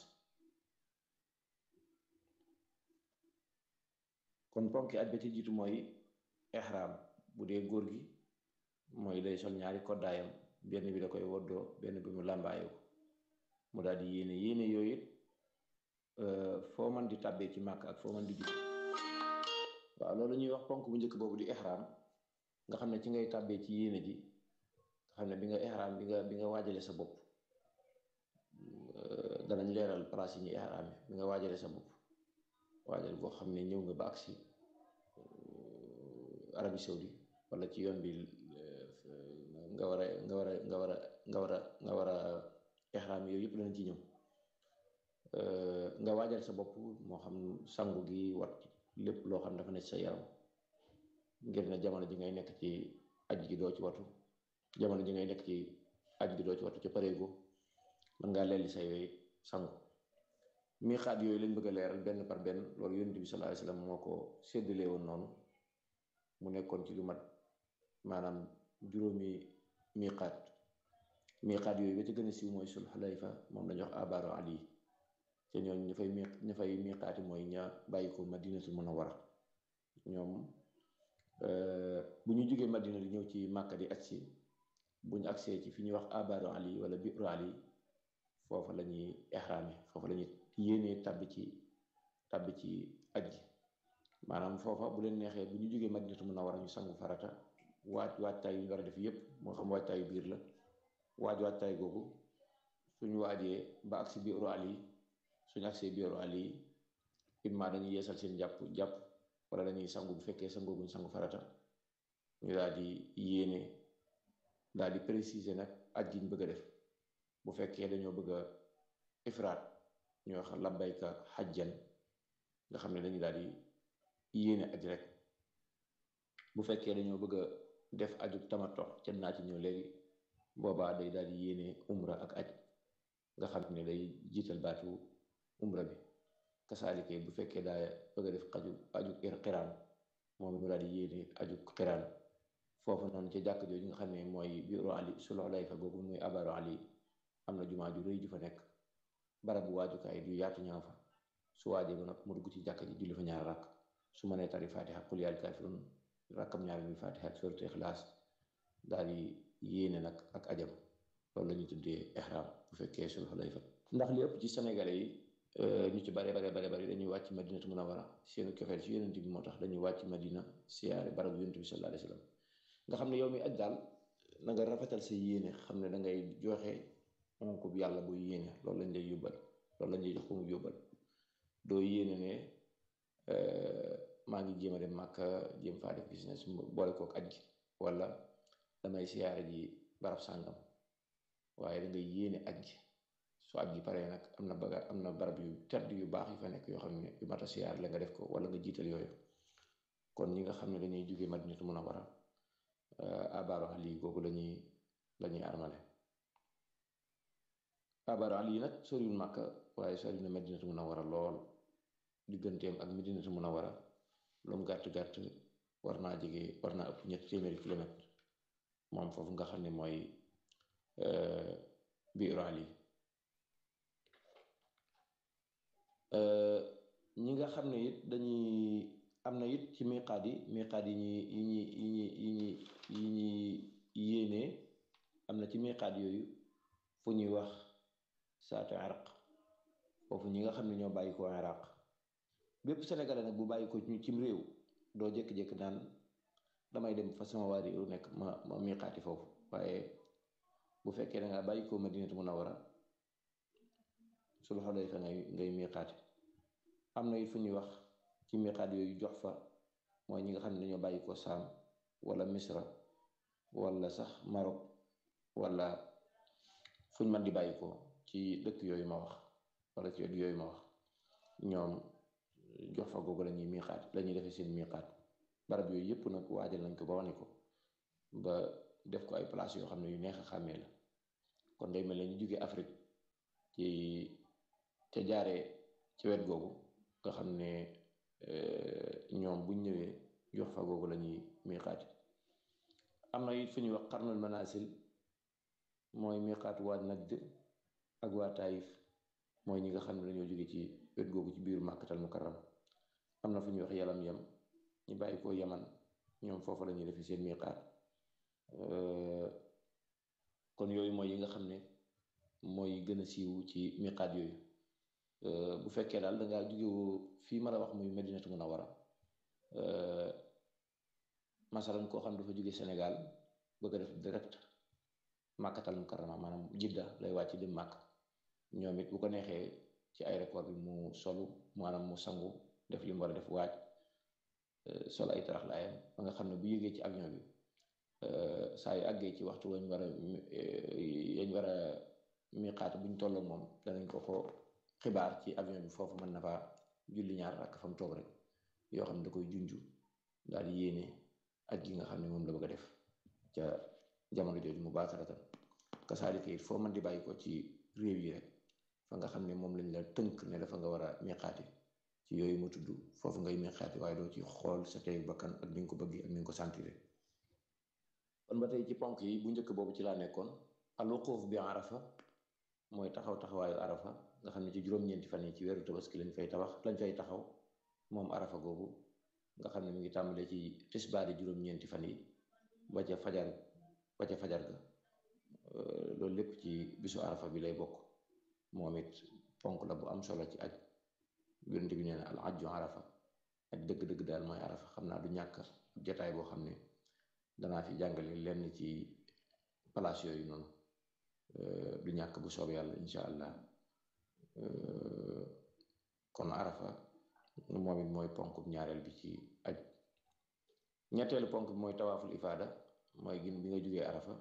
kon ponki aj ba ci jiitu mooy ihram bu dee góor gi mooy day sol ñaari koddaayam benn bi da koy woddoo benn bi mu làmbaayoo mu daal di yéene yéene yooyu it foo man di tàbbee ci màkk ak foo man di jug waaw loolu ñuy wax ponk bu njëkk boobu di ihram nga xam ne ci ngay tàbbee ci yéene ji nga xam ne bi nga ihram bi nga bi nga waajale sa bopp danañ leeral place yi ñu ihram bi nga waajale sa bopp waajal boo xam ne ñëw nga ba agsi Arabie Saoudi wala ci yoon bi nga war a nga war a nga war a nga war a nga war a ihram yooyu yëpp danañ ci ñëw nga waajal sa bopp moo xam sangu gi wat lépp loo xam dafa nekk sa yaram ngir ne jamono ji ngay nekk ci aj gi doo ci watu jamono ji ngay nekk ci aj gi doo ci watu ca pareego mën ngaa lelli say yooyu sangu miixaat yooyu lañ bëgg a leeral benn par benn loolu yonent bi sallallahu alayhi wasallam moo ko séddalee woon noonu mu nekkoon ci lu mat maanaam juróomi miixaat miixaat yooyu ba ci gën a siiw mooy sul xulayfa moom lañu wax abaaru ali te ñooñu ña fay mi ña fay miixaati mooy ña bàyyi ko madinatul munawwara ñoom bu ñu jógee madina di ñëw ci màkka di agsi bu ñu agsee ci fi ñuy wax abaaru ali wala biiru ali foofa la ñuy ihraame foofa la ñuy yéenee tàbbi ci tàbbi ci aj gi maanaam foofa bu leen neexee bu ñu jógee madinatu munawwara ñu sangu farata waaj waajtaay yu ñu war a def yépp moo xam waajtaayu biir la waaj waajtaay googu suñu waajee ba agsi biiru ali suñu agsee biiru ali imma dañuy yeesal seen jàpp jàpp wala dañuy sangu bu fekkee sangooguñ sangu farata ñu daal di yéene daal di préciser nag aj gi ñu bëgg a def bu fekkee dañoo bëgg a ifraat ñu wax labbayka xajjan nga xam ne dañu daal di yéene aj rek bu fekkee dañoo bëgg a def aju tamato ca naa ci ñëw léegi boobaa day daal di yéene umra ak aj nga xam ne day jiital baatu umra bi kasaalike bu fekkee daa bëgg a def aju aju xiraan moom mu daal di yéene aju xiraan foofu noonu ca jàkk jooju nga xam ne mooy biiru ali suloo lay fa googu muy abaru ali am na jumaa ju rëy ju fa nekk barabu waajukaay du yaatu ñaa fa su waajee ba nag mu dugg ci jàkk ji julli fa ñaar rakk su ma nee tari fatiha qul yaa kaafiruun rakkam ñaar bi fatiha ak suuratu ixlaas daal di yéene nag ak ajam loolu la ñuy tuddee ihram bu fekkee sul xulayfa ndax li ëpp ci sénégalais yi ñu ci bare bare bare bare dañuy wàcc madinatu munawara seenu cofeel ci yonent bi moo tax dañuy wàcc madina siyaare barabu yonent bi sallallahu alayhi wa sallam nga xam ne yow mi aj daal na nga rafetal sa yéene xam ne da ngay joxe onk bi yàlla buy yéene loolu lañ lay yóbbal loolu lañ lay jox ko mu yóbbal doo yéene ne maa ngi jéem a dem Màkka jéem faa def business boole kook aj gi wala damay siyaare ji barab sàngam waaye da ngay yéene aj gi su aj gi paree nag am na baga am na barab yu tedd yu baax yu fa nekk yoo xam ne yu mat a siyaar la nga def ko wala nga jiital yooyu kon ñi nga xam ne dañuy jóge Madinatu Munawwara abaaru ali googu lañuy lañuy armale abaaru ali nag soriwul Màkka waaye sori na Madinatu Munawwara lool digganteem ak Madinatu Munawwara lu mu gàtt gàtt war naa jege war naa ëpp ñetti téeméeri kilomètre moom foofu nga xam ne mooy biiru ali ñi nga xam ne it dañuy am na it ci miqaat yi miqaat yi ñuy yi ñuy yi ñuy yi ñuy yi ñuy yéenee am na ci miqaat yooyu fu ñuy wax saatu iraq foofu ñi nga xam ne ñoo bàyyi ko iraq bépp sénégalais nag bu bàyyi ko cim réew doo jékki-jékki naan damay dem fa sama waa réew nekk ma ma miqaati foofu waaye bu fekkee da ngaa bàyyi ko madinatu munawara sul xulayfa ngay ngay miqaati am na it fu ñuy wax ci miqaat yooyu jox fa mooy ñi nga xam ne dañoo bàyyi ko saam wala misra wala sax Maroc wala fuñ man di bàyyi ko ci dëkk yooyu ma wax wala ci yooyu ma wax ñoom jox fa googu la ñuy miixaat la ñuy defee seen miixaat barab yooyu yëpp nag waajal nañ ko ba wane ko ba def ko ay place yoo xam ne yu neex a xàmmee la kon day mel ne ñu jóge Afrique ci ca jaaree ci wet googu nga xam ne ñoom buñ ñëwee jox fa googu la ñuy miixaati am na it fu ñuy wax xarnul manasil mooy miixaatu waa Najd ak waa Taïf mooy ñi nga xam ne dañoo jóge ci wet googu ci biir màkkatal mukarram am na fu ñuy wax yalam yam ñu bàyyi ko yaman ñoom foofu la ñuy defee seen miixaat kon yooyu mooy yi nga xam ne mooy gën a siiw ci miixaat yooyu bu fekkee daal dangaa jógewoo fii ma la wax muy Medinatu Munawara masalan koo xam dafa jóge Sénégal bëgg a def direct màkkatal mukarrama maanaam jidda lay wàcc dem màkk ñoom it bu ko neexee ci aéroport bi mu solu maanaam mu sangu def li mu war a def waaj sol ay tarax laayam ba nga xam ne bu yéegee ci avion bi saa yu àggee ci waxtu wañ war a yañ war a miqaat buñ tolloo moom danañ ko ko xibaar ci avion bi foofu mën na faa julli ñaar rakk fa mu toog rek yoo xam ne da koy junju daal di yéene ak gi nga xam ne moom la bëgg a def ca jamono jooju mu baasaratan kasaalika it foo mën di bàyyi ko ci réew yi rek fa nga xam ne moom lañ la tënk ne dafa nga war a miqaati ci yooyu ma tudd foofu ngay miqaati waaye doo ci xool sa tey bakkan ak ni nga ko bëggee ak ni nga ko sentiré kon ba tey ci ponk yi bu njëkk boobu ci laa nekkoon alwuquuf bi arafa mooy taxaw taxawaayu arafa nga xam ne ci juróom-ñeenti fan yi ci weeru tabaski lañ fay tabax lañ fay taxaw moom arafa googu nga xam ne mu ngi tàmbalee ci tisbaari juróom-ñeenti fan yi ba ca fajar ba ca fajar ga loolu lépp ci bisu arafa bi lay bokk moom it ponk la bu am solo ci aj yonent bi nee na al ajju arafa ak dëgg-dëgg daal mooy arafa xam naa du ñàkk jataay boo xam ne danaa fi jàngale lenn ci place yooyu noonu du ñàkk bu soob yàlla insha allah kon arafa moom it mooy ponk ñaareel bi ci aj ñetteelu ponk bi mooy tawaaful ifaada mooy gin bi nga jugee arafa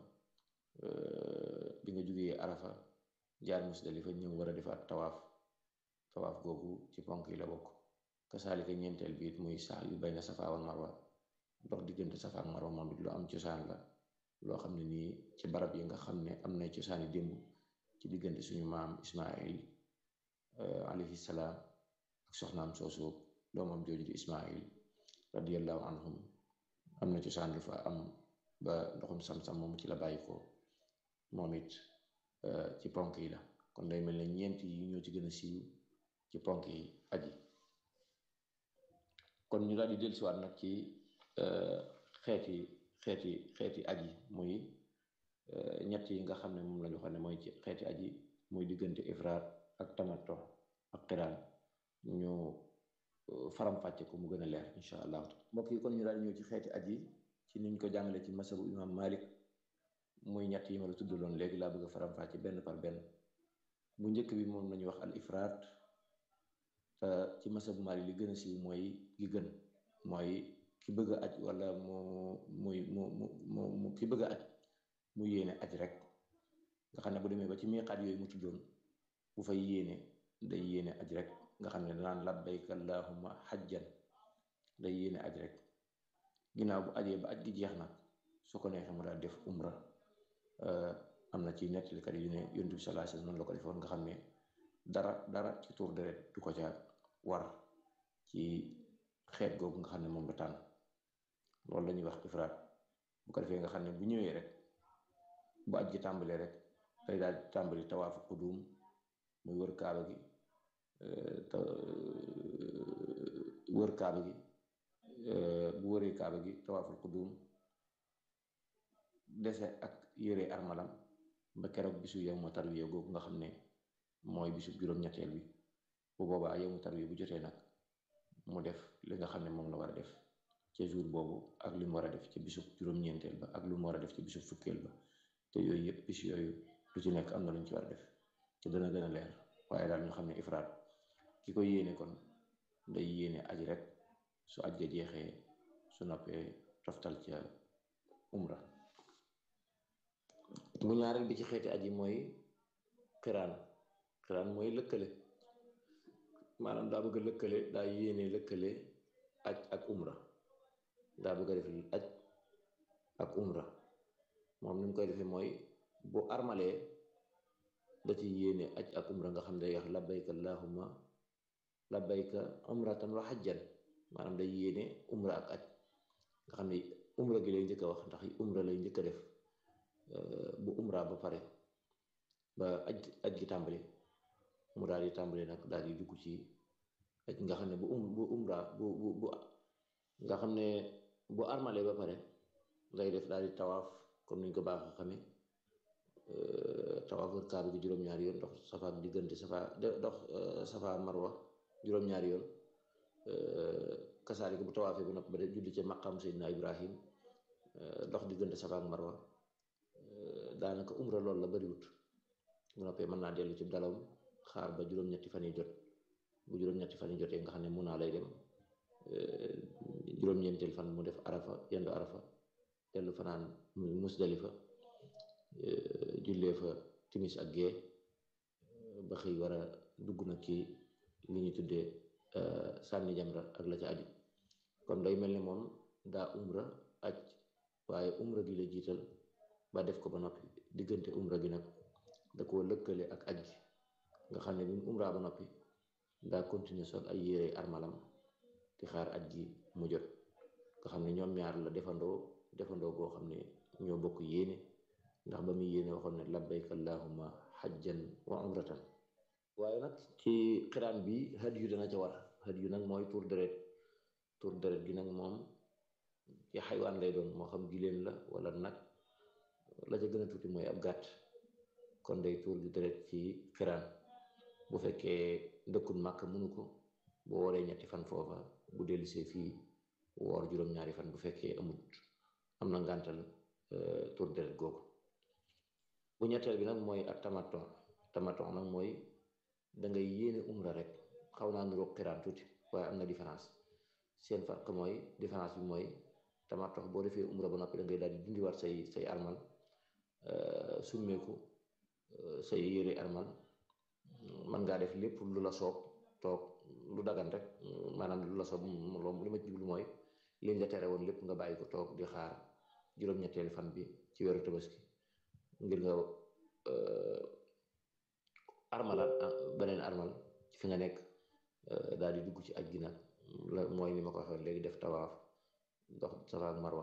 bi nga jugee arafa jaar musdalifa ñëw war a defaat tawaaf tawaaf googu ci ponk yi la bokk kasaalika ñeenteel bi it muy sax yu bayna safa wal marwa dox diggante safa ak marwa moom it lu am cosaan la loo xam ne nii ci barab yi nga xam ne am na cosaani démb ci diggante suñu maam ismail alayhi salaam ak soxnaam soosu doomam jooju di ismail radiallahu anhum am na cosaan lu fa am ba ndoxum sam-sam moom ci la bàyyi ko moom it ci ponk yi la kon day mel ne ñeent yi ñoo ci gën a siiw ci ponk yi aji kon ñu daal di dellusiwaat nag ci xeeti xeeti xeeti aji muy ñett yi nga xam ne moom lañu xam ne mooy ci xeeti aji muy diggante ifraat ak tamatto ak xiraan ñu faram-fàcce ko mu gën a leer incha allah mbokk yi kon ñu daal ñëw ci xeeti aji ci niñ ko jàngale ci masabu imam malik muy ñett yi ma la tuddaloon léegi laa bëgg a faram-fàcce benn par benn bu njëkk bi moom lañuy wax al ifraat te ci masabu malik li gën a siiw mooy gi gën mooy ki bëgg a aj wala mu muy mu mu mu ki bëgg a aj mu yéene aj rek nga xam ne bu demee ba ci miiqaat yooyu mu tuddoon bu fay yéene day yéene aj rek nga xam ne danaan labbayka allahumma xajjan day yéene aj rek ginnaaw bu ajee ba aj gi jeex nag su ko neexee mu daal def umra am na ci nettalikat yu ne yonent bi sallallahu alayhi wasallam noonu la ko defoon nga xam ne dara dara ci tuur deret du ko ca war ci xeet googu nga xam ne moom la tànn loolu la ñuy wax ifraat bu ko defee nga xam ne bu ñëwee rek bu aj gi tàmbalee rek day daal di tàmbali tawaafu qudum muy wër kaaba gi wër kaaba gi bu wëree kaaba gi tawaaful qudum dese ak yëre armalam ba keroog bisu yow ma tarwiya googu nga xam ne mooy bisu juróom-ñetteel bi bu boobaa yow ma tarwiya bu jotee nag mu def li nga xam ne moom la war a def ca jour boobu ak li mu war a def ca bisu juróom-ñeenteel ba ak lu mu war a def ca bisu fukkeel ba te yooyu yëpp bis yooyu lu ci nekk am na lu ñu ci war a def te dana gën a leer waaye daal ñu xam ne ifraat ki ko yéene kon day yéene aj rek su aj ga jeexee su noppee toftal ca umra bu ñaareel bi ci xeeti aji mooy xiraan xiraan mooy lëkkale maanaam daa bëgg a lëkkale daa yéene lëkkale aj ak umra daa bëgg a def aj ak umra moom ni mu koy defee mooy bu armalee da ci yéene aj ak umra nga xam ne day wax labbayka allahumma labbayka umratan wa hajjan maanaam day yéene umra ak aj nga xam ne umra gi lay njëkk a wax ndax umra lay njëkk a def bu umra ba pare ba aj aj gi tàmbali mu daal di tàmbali nag daal di dugg ci aj nga xam ne bu um bu umra bu bu bu nga xam ne bu armalee ba pare lay def daal di tawaaf comme niñ ko baax a xamee tawaaf wër kaaba gi juróom-ñaari yoon dox safa ak diggante safa dox safa marwa juróom-ñaari yoon kasaari ko bu tawaafee ba noppi ba def julli ca maqam Seydina Ibrahim dox diggante safa ak marwa daanaka umra loolu la bariwut bu noppee mën naa dellu ci dalawam xaar ba juróom-ñetti fan yi jot bu juróom-ñetti fan yi jotee nga xam ne mun naa lay dem juróom-ñeenteel fan mu def arafa yendu arafa dellu fanaan musdalifa jullee fa timis ak gee ba xëy war a dugg nag ci li ñu tuddee sànni jamra ak la ca aju kon day mel ni moom daa umra aj waaye umra gi la jiital ba def ko ba noppi diggante umra gi nag da koo lëkkale ak aj gi nga xam ne bi mu umra ba noppi daa continuer sol ay yére armalam di xaar aj gi mu jot nga xam ne ñoom ñaar la defandoo defandoo goo xam ne ñoo bokk yéene ndax ba muy yéene waxoon ne labbayka allahumma xajjan wa umratan waaye nag ci xiraan bi had yu dana ca war had yu nag mooy tur deret tur deret gi nag moom ci xaywaan lay doon moo xam giléem la wala nag la ca gën a tuuti mooy ab gàtt kon day tuur gi deret ci xiraan bu fekkee dëkkul màkk mënu ko bu wooree ñetti fan foofa bu dellusee fii woor juróom-ñaari fan bu fekkee amut am na ngàntal tur deret googu bu ñetteel bi nag mooy ak tamaton tamaton nag mooy da ngay yéene umra rek xaw naa nuroo xiraan tuuti waaye am na différence seen farq mooy différence bi mooy tamaton boo defee umra ba noppi da ngay daal di dindiwaat say say armal summeeku say yére armal man ngaa def lépp lu la soob toog lu dagan rek maanaam lu la soob loolu li ma jublu mooy liñ la tere woon lépp nga bàyyi ko toog di xaar juróom-ñetteelu fan bi ci weeru tabaski ngir nga armalaat beneen armal ci fi nga nekk daal di dugg ci aj gi nag la mooy ni ma ko waxee léegi def tawaaf dox safa ak marwa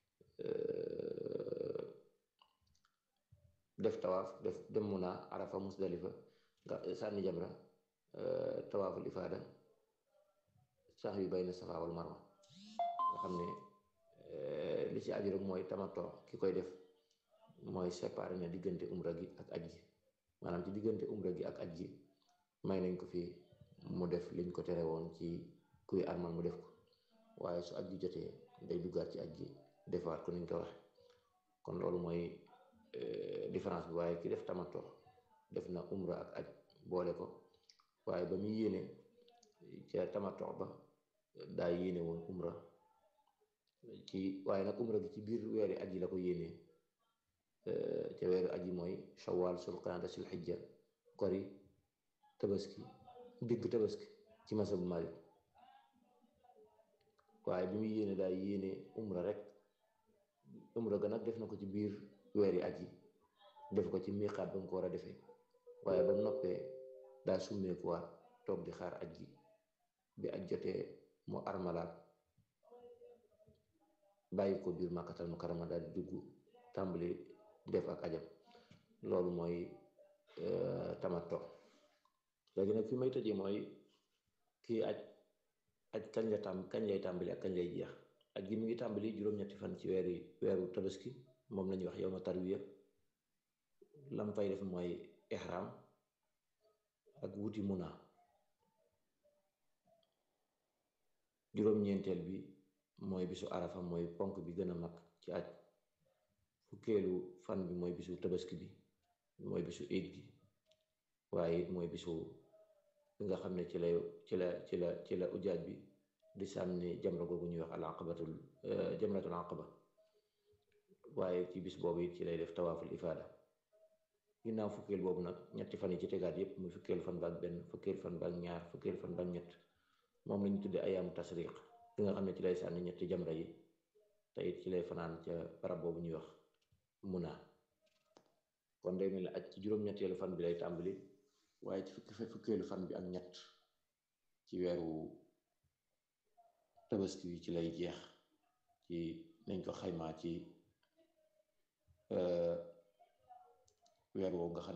def tawaaf def dem Muna Arafa Musdalifa nga sànni jamra tawaaful ifaada sax yu bayna safa wal marwa nga xam ne li ci aju rek mooy tamatoo ki koy def mooy séparé na diggante umra gi ak aj gi maanaam ci diggante umra gi ak aj gi may nañ ko fi mu def liñ ko tere woon ci kuy armal mu def ko waaye su aj gi jotee day duggaat ci aj gi defaat ko niñ ko waxe kon loolu mooy différence bi waaye ki def tamatoo def na umra ak aj boole ko waaye ba muy yéene ca tamatoo ba daa yéene woon umra ci waaye nag umra gi ci biir weeri aj yi la ko yéenee ca weeru aj yi mooy shawal sulqaada sul xijja kori tabaski digg tabaski ci masabu Malik waaye bi muy yéene daa yéene umra rek umra ga nag def na ko ci biir weeri aj yi def ko ci miixaat ba mu ko war a defee waaye ba noppee daa summeekuwaat toog di xaar aj gi bi aj jotee mu armalaat bàyyi ko biir màkkatal mu karama daal di dugg tàmbali def ak ajam loolu mooy tamatto léegi nag fi may tëjee mooy kii aj aj kañ la tàmb kañ lay tàmbali ak kañ lay jeex aj gi mi ngi tàmbali juróom-ñetti fan ci weeri weeru tabaski moom lañuy wax yow ma tarwiya lam fay def mooy ihram ak wuti muna juróom-ñeenteel bi mooy bisu arafa mooy ponk bi gën a mag ci aj fukkeelu fan bi mooy bisu tabaski bi mooy bisu iid gi waaye it mooy bisu bi nga xam ne ci lay ci la ci la ci la ujaaj bi di sànni jamra googu ñuy wax al aqabatul jamratul aqaba waaye ci bis boobu it ci lay def tawaaful ifaada ginnaaw fukkeel boobu nag ñetti fan yi ci tegaat yépp muy fukkeel fan ba ak benn fukkeel fan ba ak ñaar fukkeel fan ba ak ñett moom lañu tuddee ayaamu tasriq ki nga xam ne ci lay sànni ñetti jamra yi te it ci lay fanaan ca barab boobu ñuy wax muna kon day mel ni aj ci juróom-ñetteelu fan bi lay tàmbali waaye ci fukki fukkeelu fan bi ak ñett ci weeru tabaski wi ci lay jeex ci nañ ko xaymaa ci weer woowu nga xam